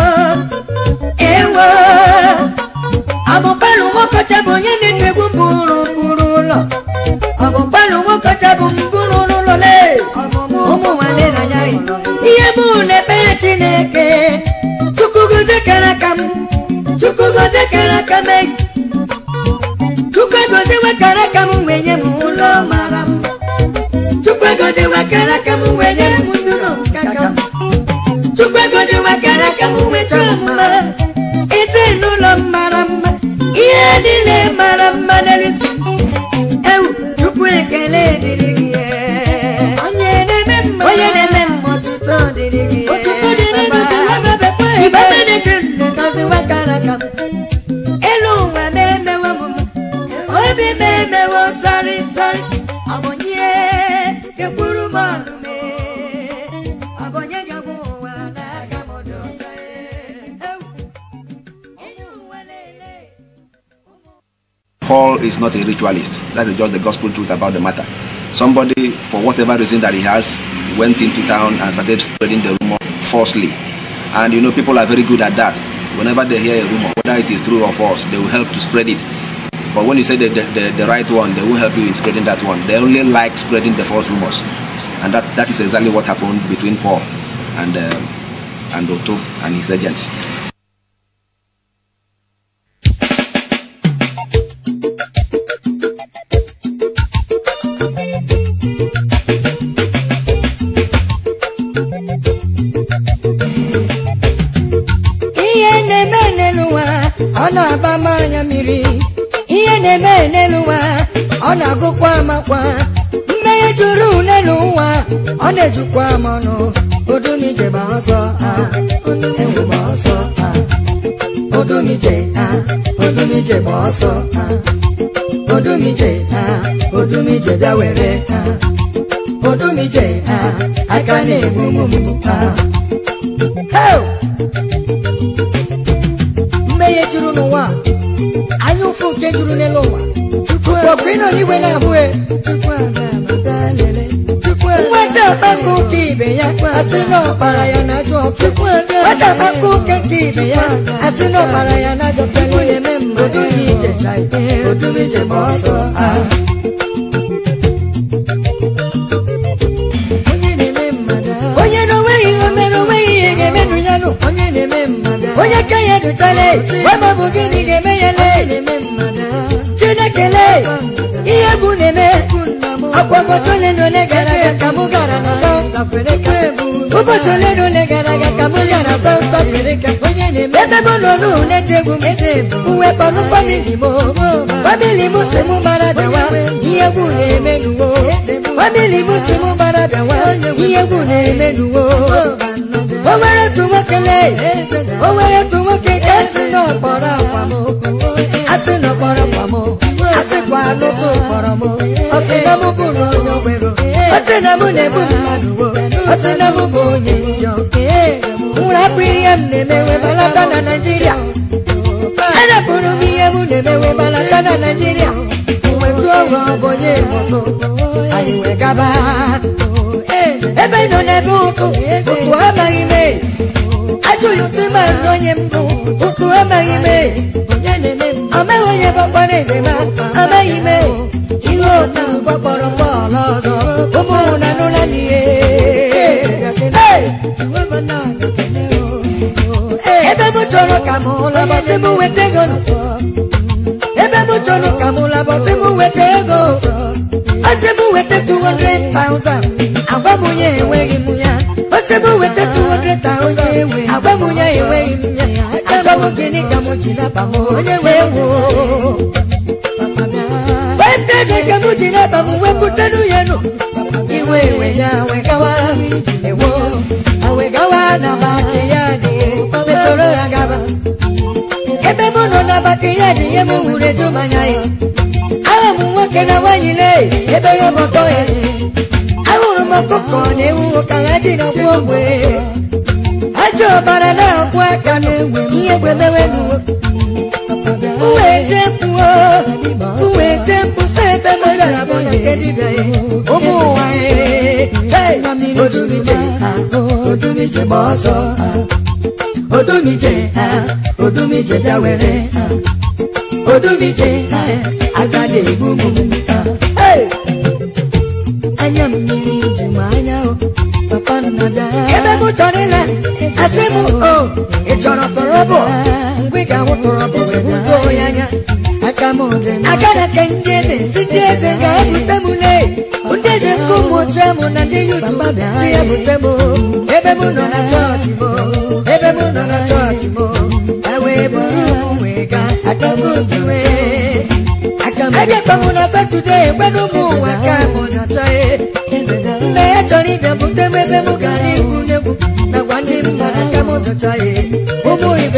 ewo ọbụbalụ nwokocha bụ onye na-etegbu mbụrụ mbụrụ ụlọ ọbụbalụ nwokocha bụ mbụrụ ụlọ lee ọmụmụ ụmụ nwale n'anya ya ihe mụ na-ekpere chineke chukwu gozie kara aka m chukwu gozie kara aka m eyi chukwu egoziwe kara aka m wee nye m ụlọ mara mma chukwu egoziwe kara aka m wee nye m ndụlọ nkaka m chukwu egoziwe kara aka m wee chọọ mma ezinụlọ m mara mma ihe niile mara mma n'elisi ewu chukwu ekele dịrị gị onye na-eme mma onye na-eme mma ọtụtụ dịrị gị Otuto dịrị gị, Jehova bekwa ekele. Igbe Benedict na-egoziwa kara aka m elu ụwa m emewo m mma obi m emewo sọrị sọrị ọ bụ onye ga-ekwuru m ọnụ m ọ bụ onye ga-agwụ ụwa n'aka m dị ọcha ewu enyi ụwa lelee Paul is not a ritualist. That is just the gospel truth about the matter. Somebody, for whatever reason that he has, went into town and started spreading the rumor falsely. And you know, people are very good at that. Whenever they hear a rumor, whether it is true or false, they will help to spread it. But when you say the, the, the, the right one, they won't help you in spreading that one. They only like spreading the false rumors. And that, that is exactly what happened between Paul and, um, and Otto and his agents. ihe na-eme n'elu ụwa ọ na-aba m anya mmiri ihe na-eme n'elu ụwa ọ na-agụkwa amakwa mmehie juru n'elu ụwa ọ na-ejukwa m ọnụ odumije gba ọsọ ha ewu gba ọsọ ha odumije ha odumije gba ọsọ ha odumije ha odumije bịa were ha odumije ha aka na-egbu m mgbu ha Hey! mmehie juru n'ụwa anya ụfụ nke juru n'elu ụwa chukwu ịnọ n'igwe na-abụghị nwata akpakọ ụka ibe ya asị na ọkpara ya na ajọ ọfịa nwata akpakọ ụka nke ibe ya asị na ọkpara ya na ajọ ọfịa odughị ije odughị ije ma ọsọ ha ndụ chale wema bụ gịnị ga-eme ya le chineke le ihe bụ na-eme akwagote ole na ole gara aga ka mụ gara na South Africa ụbọchị ole na ole gara aga ka mụ gara South Africa ebe mụ nọ n'ụlọ na-ete egwu m uwe kpọrọ famili m famili m si mụ gbara bịawa ihe egwu na-eme n'uwo famili m si mụ gbara bịawa ihe egwu na-eme n'uwo o nwere otu nwoke le o nwere otu nwoke nke si n'ọkpọrọ akwa m asị n'ọkpọrọ akwa m asịkwa n'otu kpọrọ m ọ sị na mụ bụ na onye ogwero ọ sị na mụ na-ebu mmadụ wo ọ sị na mụ bụ onye njọ nwụrụ hapụ ihe m na-eme wee balata na naijiria arapụrụ m ihe m na-eme wee balata na naijiria wetu ọrụ ọ bụ onye moto anyị wee gaba ebe ị nọ n'ebe ụtụ ụtụ amaghị m ajụghị ụtụ ma nụ onye mbụ ụtụ amaghị m amaghị onye gbakpọrọ eze ma amaghị m ihe otu gbakpọrọ bọọlụ ọzọ ụmụ na nụla n'ihe ebe m chọrọ ka m labọsị m weta ego ebe m chọrọ ka m labọsị m weta ego ọsị m weta 200,000 agwa m onye enweghị m ya ọsị m weta 200,000 agwa m onye enweghị m ya agwa m gịnị ka m ji naba m onye wee woo weta eze ka m ji naba m wepụta n'uye nụ iwe iwe ya wegawa ewo awegawa na baki ya dị mesoro ya gaba ebe m nọ na baki ya dị ihe m wuru eju manya ya ahụ m nwoke na nwanyị le ebe ya gbakọ ya ahụrụ m ọkụkọ na ewu ka ha ji na gbuo ogbe ajọ ọbara na-akwụ aka n'egwe ihe egwe mewe n'uwe uwete mkpuo uwete mkpu sa ebe m gara bụ ya nke dibịa ya ụmụ ụwa ya odumije odumije gba ọsọ odumije odumije bịa were odumije aga na-egbu m anya mmiri ju m anya o papa nna bịa ebe m chọrọ ịla asị m o ị chọrọ tọrọbụ mgbe ị ga-ahụ tọrọbụ wee budo ya anya aka m dị aka na ke ndị eze si ndị eze ga-ebute m lee ndị eze nke ụmụ ochie m na ndị yutu si ya bute m ebe m nọ na chọọchị m ebe m nọ na chọọchị m e wee buru m wee gaa aka m ji wee ejekwa m na satọde gbenụ m ụwa ka m nọcha mgbe ya chọrọ ịbịa bute m ebe m gara ikwu n'egwu nakwa ndị mmadụ ka m dọcha ya ụmụ ibe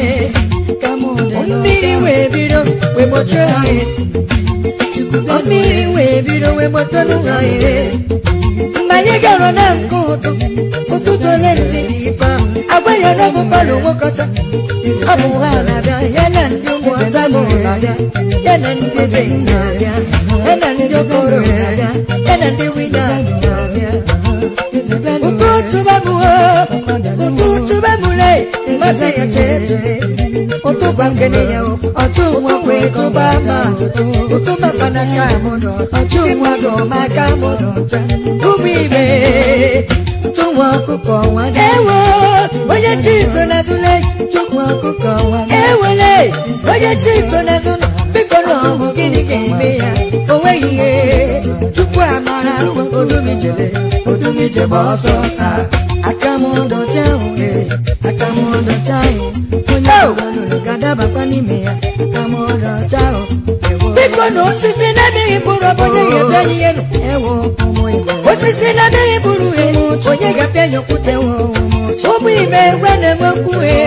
mmiri wee bido wee gbochie ha ya mmiri wee bido wee gbotelu ha ya mgbe anyị gara na nke ụtụ ụtụtụ ole ndị dị ife ahụ agwa ya na ọbụbalụ nwokọta ọ bụ ha na-abịa ya na ndị ụmụ ọcha m na-abịa ya na ndị eze na-abịa ya na ndị okoro na-abịa ya na ndị wina na-abịa ụtụ tụba m ụtụ tụba m le mmasị ya chere chere ụtụ gbangene ya ọchụ nwa wee tụba ma ụtụ mafana ka m nọ ọchụ nwa dọ maka m nọ ụmụ ibe ụtụ nwa ọkụkọ nwa ewo onye chi so na zule chukwu ọkụkọ nwa ewele onye chi so na zule biko na ọ bụ gịnị ga-eme ya o nweghị ihe chukwu amara odumijele odumije gba ọsọ aka m dọcha uhe aka m dọcha onye ọbụla ga-adabakwa n'ime ya aka m dọcha biko na osisi na-adịghị bụrụ ọbụ onye ga-ebe ihe nụ osisi na-adịghị bụrụ ihe onye ga-abịa nyekwute ụmụ ibe egwe na-enwekwu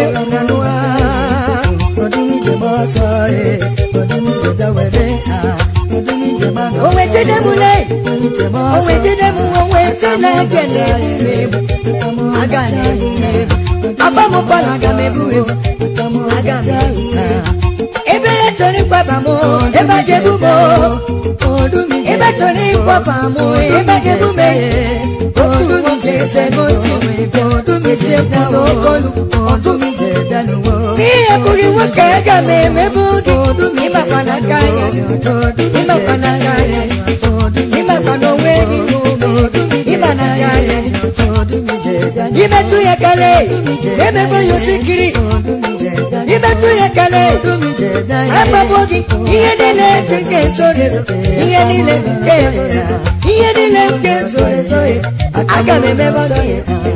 odumije gba ọsọ odumije dawere onwe jedemule onwe jedemu onwe se na gele ebu aga na ebu abamụkpọla aga m ebu ebu aga m ebu ebe ya chọrọ ịkwaba m ebe a ga-ebu m ebe chọrọ ịkwaba m ebe a ga-ebu m odumije ese n'osi odumije kwuo okolu odumije bịanuwo ihe bụghị nwoke aga m emebu gị ịmakwa na aka ya ịmakwa na aka ya ịmakwa na onwe gị ịma na aka ya imetụ ya kale emego ya osikiri imetụ ya kele agbagbo gị ihe niile dị nke zoro ezo ihe niile nke zoro ezo ihe niile nke zoro ezo aga m emebe gị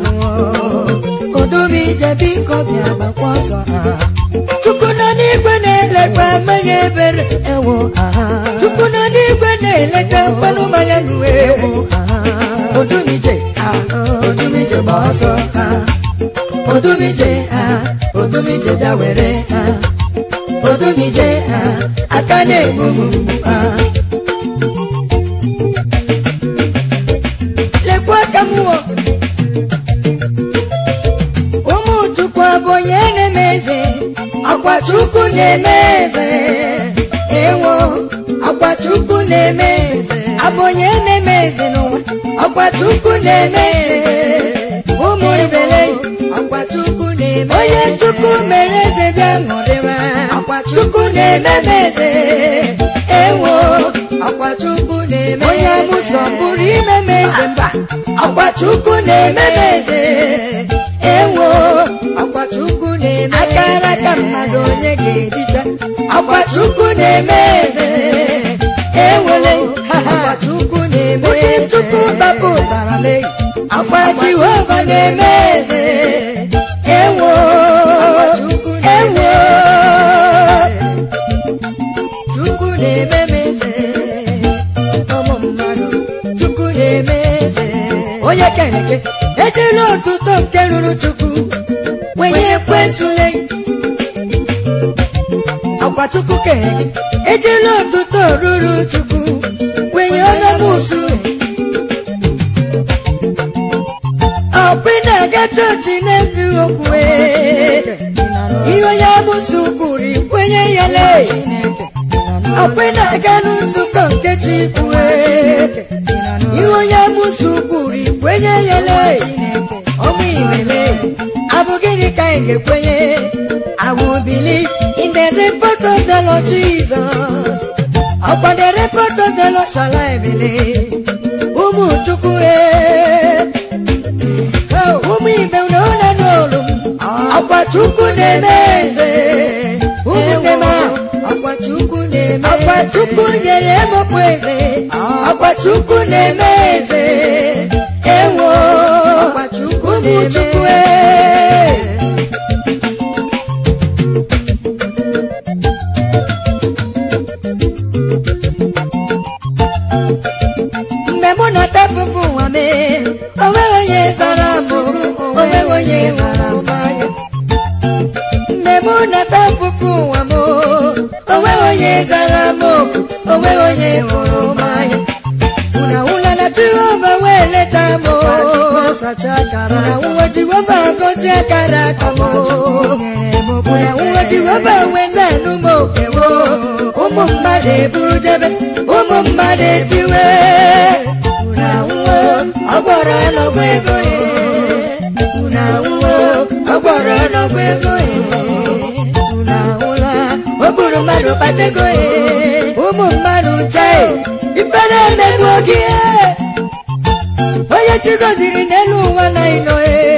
odumije biko bịa gbakwa ọzọ chukwu nọ n'igwe na-elekwa mmanya ebere ewo chukwu nọ n'igwe na-eleta mkpanụ mmanya nuwe ewo odumije odumije gba ọsọ odumije odumije bịa were odumije aka na-egbu m mgbu lekwa aka m wọ ụmụ chukwu abụ onye na-eme eze akwa chukwu na-eme eze ewo akwa chukwu na-eme eze abụ onye na-eme eze n'ụwa akwa chukwu na-eme eze ụmụ ibele akwa chukwu na-eme onye chukwu mere eze bịa ṅụrịwa akwa chukwu na-eme m eze ewo akwa chukwu na-eme onye amụsọ pụrụ ime m eze mba akwa chukwu na-eme m eze ewo akwa chukwu na-eme akara aka mmadụ onye ga-edicha akwa chukwu na-eme eze ewele akwa chukwu na-eme onye chukwu bapụtara leyi akwa jehova na-eme eze ewo ewo chukwu na-eme m eze ụmụ mmadụ chukwu na-eme eze onye keneke ejela otuto nke ruru chukwu wenye ekwensule akwa chukwu kere gị ejela otuto ruru chukwu wenye ọnọmusu ọkpị na-aga chọọchị na-ezu okwu ihe onye amụsụ kwuru ikwenye ya lee ọkpị na-aga n'nzukọ nke chukwu ihe onye amụsụ kwuru ikwenye ya lee ọmụ iwele abụ gịnị ka anyị ga-ekwenye I will believe in the report of the Lord Jesus. Upon the report of the Lord shall I believe. Ụmụ Chukwu ee. Oh, ụmụ ibe na ụlọ n'olu m. Akwa Chukwu na-eme eze. Ụmụnne m ahụ. Akwa Chukwu na-eme Akwa Chukwu nyere emepụ eze. Akwa Chukwu na-eme eze. Ewo. Akwa Chukwu ụmụ Chukwu ee. mgbe mụ nọta pụpụ ụwa mee onweghị onye zara m okwu onweghị onye zara m anya mgbe mụ nọta pụpụ ụwa m onweghị onye zara m okwu onweghị onye hụrụ m anya una ụla na jehova wee leta m una ụwa jehova gozi akara aka m una ụwa jehova wee anụ m okewo ụmụ mmadụ eburu jebe ụmụ mmadụ etiwe una ụwa ọgbọrọ n'ọgwụ ego ya una ụwa ọgbọrọ n'ọgwụ ego ya una ụla o gburu mmadụ kpata ego ya ụmụ mmadụ chee ifere emegbu oge onye chi gọziri n'elu ụwa na ịnọ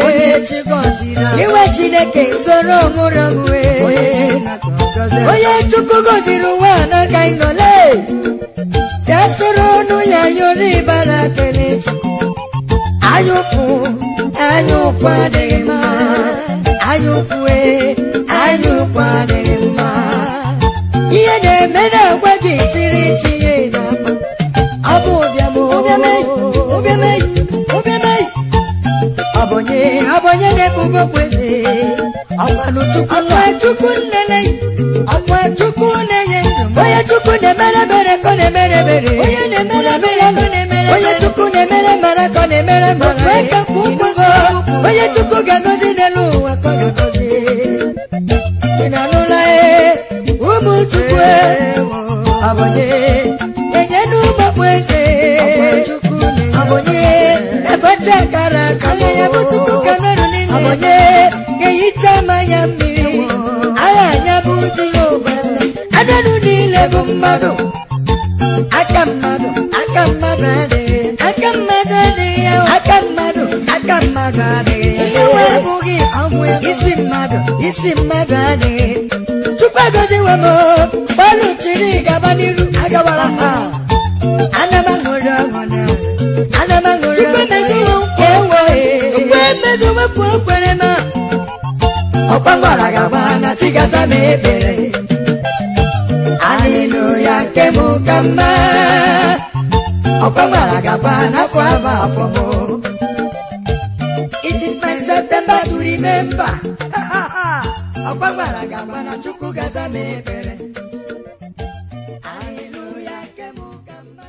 iwe chineke soro mụrụ mwe onye chukwu gọziri ụwa n'aka ịnọle ya soro ọnụ ya yọrọ ịbara kelechi anyụfụ anyụfụ adịghị mma anyụfụ e anyụfụ adịghị mma ihe na-eme na-agwa gị chiri tinye n'akpa ọ bụ ụbịam ụbịameyi ụbịameyi ụbịameyi ọbụnye ọbụnye na-ebubo kweze ọkwanụ chukwu ọkwa chukwu nnele ọkwa chukwu na-enye ndụ onye chukwu na-emere ebere ka ọ na-emere ebere onye na-emere ebere ka ọ na-emere onye chukwu na-emere mara ka ọ na-emere mara eke kwa ụkwụgo onye chukwu ga-agọzi n'elu ụwa ka ọ ga-agọzi ị na-anụla ee ụmụ chukwu ọbụnye enye n'ụgbọkpụ eze ọbụnye na-efecha akara aka ya bụ tupu kamerụ niile ọbụnye ga-ehicha mmanya mmiri agha anya bụ jehova anụnụ niile bụ mmadụ aka mmadụ aka mmadụ adịghị aka mmadụ adịghị ya aka mmadụ aka aka mmadụ adịghị ya ihe wee bụghị ọgwụ ego isi mmadụ isi mmadụ adịghị chukwu egoziwe m gbalụ chiri gaba n'iru agawara ha ana m aṅụrị ọṅụ na ana m aṅụrị ọṅụ emezuwe nkwa ewe chukwu emezuwe nkwa o kwere m ọkwa gwara gaba na chigaza m ekpere Hallelujah, nke mụ ka mma ọkwa gwara gaba n'afọ abụ afọ mụ It is my September to remember ọkwa gwara gaba na chukwu gaza m ekpere Hallelujah, nke mụ ka mma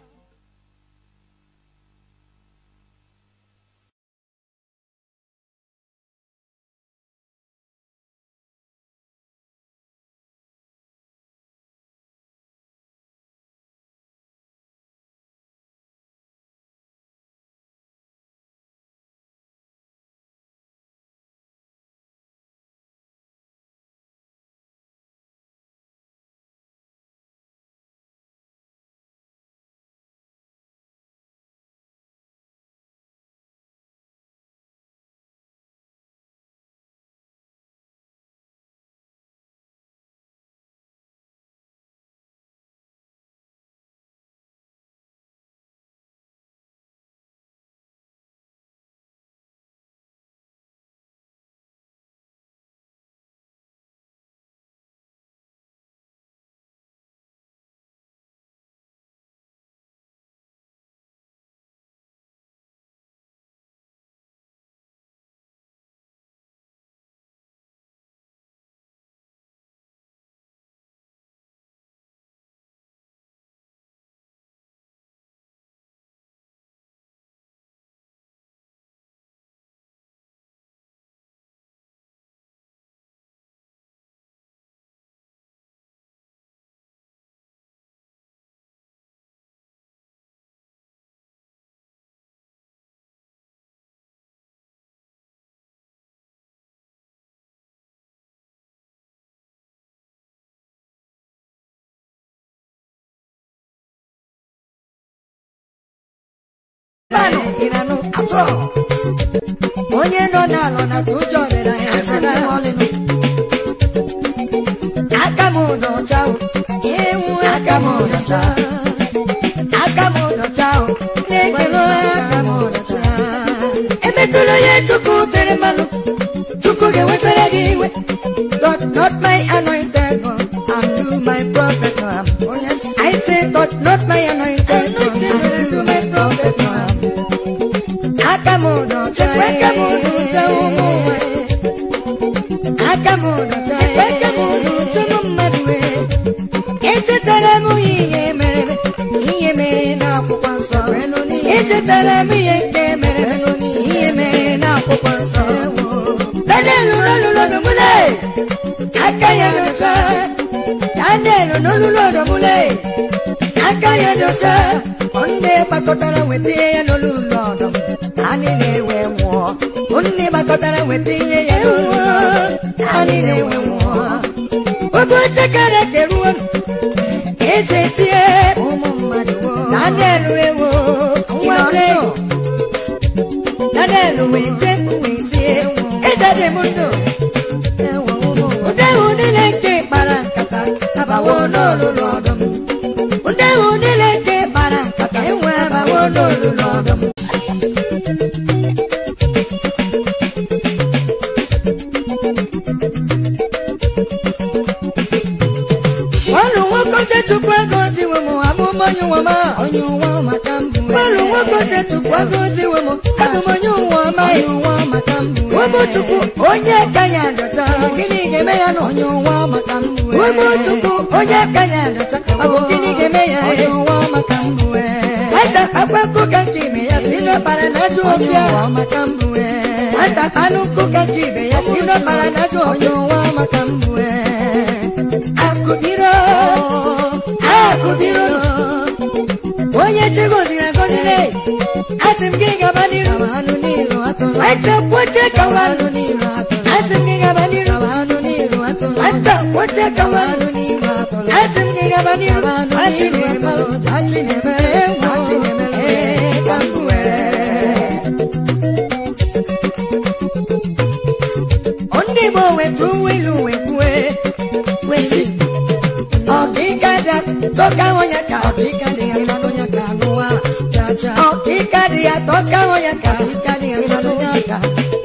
mmanụ ịranụ atọ onye nọ n'alọ na ka ụjọ rere ya asịrị m ọlịnụ aka m n'ọcha o ewu aka m n'ọcha aka m n'ọcha o na-ekele aka m n'ọcha emetụla onye chukwu tere mmanụ chukwu ga-ewetara gị iwe touch not my anointed one and do my prophet no harm. Oh yes, I say touch not my anointed one and do my prophet no harm. akamonocha akamonocha ụmụ nwanyị akamonocha akamonocha ụmụ mmadụ wee echetara m ihe mere ihe mere n'akwụkwọ nsọ echetara m ihe nke mere ihe mere n'akwụkwọ nsọ daniel n'olulu ọdọmụle aka ya docha daniel n'olulu ọdọmụle aka ya docha ndị gbakọtara weta ya n'olulu ọdọm ha niile wee nwụọ ndị gbakọtara weta ihe ya n'olulu ha niile wee nwụọ oge oche kara keruo eze tie ụmụ mmadụ daniel ewo nwa ole daniel wee tie wee tie eze dị m ndụ ndị ahụ niile nke kpara nkata abawo n'olulu ọdụm ndị ahụ niile nke kpara nkata enwe abawo n'olulu ọdụm ọlụ nwoke chukwu ego ziwe m abụm onye ụwa ma onye ụwa maka mbụ ọlụ nwoke chukwu ego ziwe m abụm onye ụwa ma onye ụwa maka mbụ ụmụ chukwu onye ka ya dọcha gịnị ga-eme ya na onye ụwa maka mbụ ụmụ chukwu onye ka ya dọcha ọ bụ gịnị ga-eme ya onye ụwa maka mbụ ata akpa nkụ ka nke ibe ya si n'ọkpara na ajụ obi ụwa maka mbụ ata anụ nkụ ka nke ibe ya si n'ọkpara na ajụ onye ụwa maka mbụ akụbiro akụbiro onye chigoziri agozile asị m gị gaba n'iru nwata kwoche kawa asị m gị gaba n'iru nwata kwoche kawa asị m gị gaba n'iru achinemere achinemere nwa achinemere ka mbụ dị ya tọka hụ ya ka ịnọdụ ya ka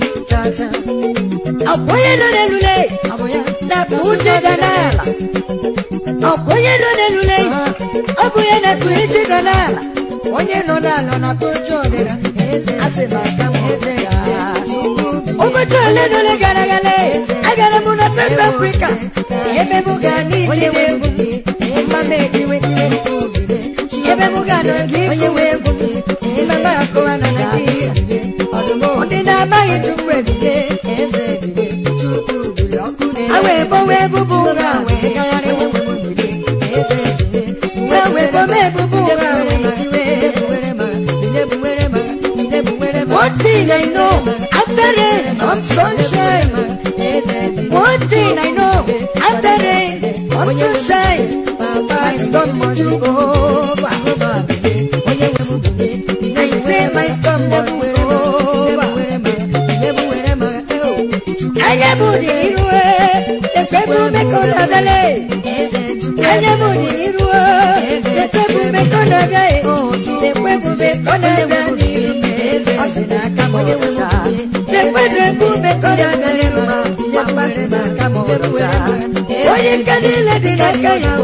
ọkwa onye nọ n'elule na-akpa uche ga n'ala ọkwa onye nọ n'elule ọ bụ ya na-akpa uche ga n'ala onye nọ n'ala na-akpa uche ọdịda asị m aka m eze ya ụbọchị ole na ole gara aga agara m na South Africa ebe m ga n'ije egwu mama ejiwe ebe m ga nọ gị onye egwu mama akụwa na Naịjirịa ndị na-amaghị Chukwu ebide awa ebo wee bubu ụra wee gagharị wee wee bome ebubu ụra wee tiwe One thing I know, after rain comes sunshine. One thing I know, after rain comes sunshine. My storm must go over. I say my storm must go over. Anya budi iruwe, ekwebu mekona vele. Anya budi iruwe, ekwebu mekona vele. Ekwebu mekona vele. onye nke niile dị n'aka ya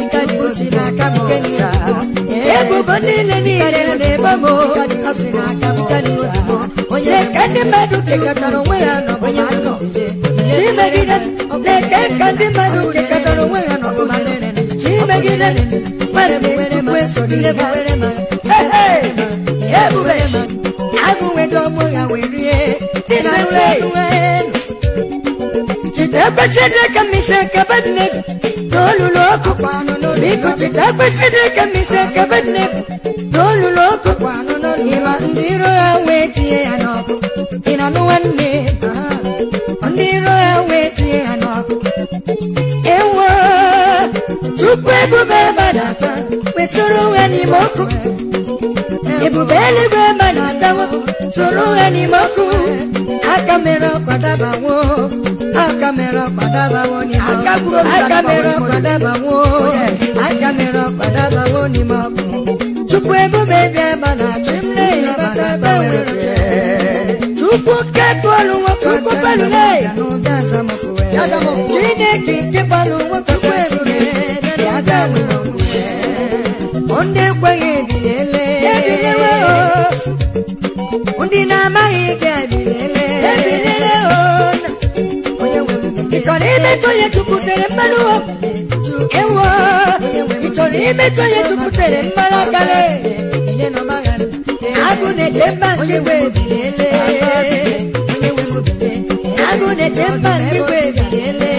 ebubo niile niile na-ebe m onye nke ndị mmadụ kekọtara onwe ya n'ọbụma chimegide na-eke ka ndị mmadụ kekọtara onwe ya n'ọbụma chimegide nwere m tupu esogide ebube agụnwedo ọmụ ya wee rie dị na nre chita kwesịrị ka mise kabadne n'olulu ọkụ biko chita kwesịrị ka mise kabadne n'olulu ọkụ ịma ndị iro ya wee tinye ya n'ọkụ ị na nụ nwanne ndị iro ya wee tinye ya n'ọkụ ewo tupu ebube badata wetụrụ ya n'ime ọkụ ebube eluigwe ma na-adawo soro ha n'ime ọkụ aka mere ọkwadabawo aka mere ọkwadabawo n'ime ọkụ aka mere ọkwadabawo aka mere ọkwadabawo n'ime ọkụ chukwu ebube bịa ma na chimle ya bataba nwere chukwu kekpọlụ nwoke chukwu palule chineke nke kpọlụ nwoke chukwu ebube ya ga nwere okwukwe ndị ekweghị ebiliele ebilewe o ndị na-amaghị ike ebiliele ebiliele o ị chọrọ imetụ onye chukwutere mmanụ ewo ị chọrọ imetụ onye chukwutere mmanụ akale agụ na-eche mba ndị gwe ebiliele agụ na-eche mba ndị gwe ebiliele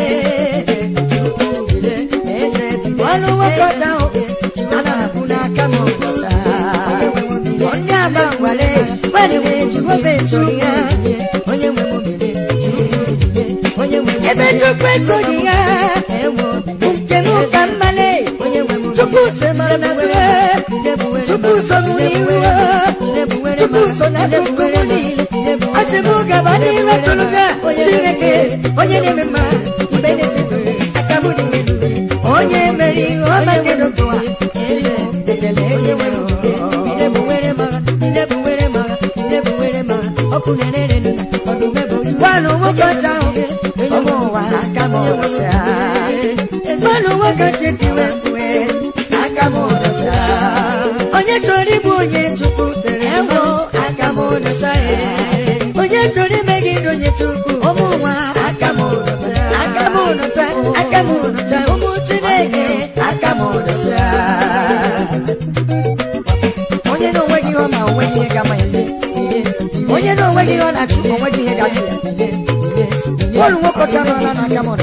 ọnụ nwoke ọta ana-akwụ n'aka m ọbụsa onye agba ngwale nwere nwere jehova eso ya onye nwe m ebe chukwu esoghị ya bụ nke m ka mmale chukwu so mara na zure chukwu so m n'iru chukwu so na akụkụ m niile asị m gaba n'iru tụlụga chineke onye na-eme mma mgbe na-echekwa aka m dị elu onye mere ihe ọma nke dọtụwa ekele onye nwere ọkụ na-ere ọdụmebe gwanụ nwoke ọcha ahụ ọmụ ụwa aka m ọcha gwanụ nwoke chetiwe kwe aka m ọcha onye chọrọ ịbụ onye chukwu tere mbụ aka m ọcha onye chọrọ imegide onye chukwu ụmụ nwa aka m ọcha aka m ọcha aka m ọcha ụmụ chineke aka m ọcha onye na onweghị ihe ọ ma onweghị ihe ga-ama ya onye na onweghị ihe ọ na-achụ onweghị ihe ga-achụ ya bọọlụ nwokọcha nọrọla n'aka m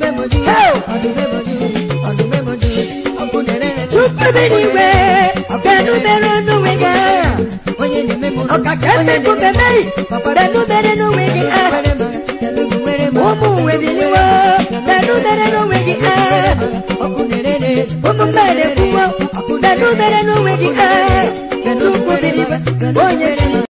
chukwu ebe n'igwe benu mere n'onwe gị agha ọkaka emekwu memeghị benu mere n'onwe gị agha ụmụ uwe biliwo benu mere n'onwe gị agha ụmụ mmadụ ekwuwo benu mere n'onwe gị agha chukwu biliwe onye rere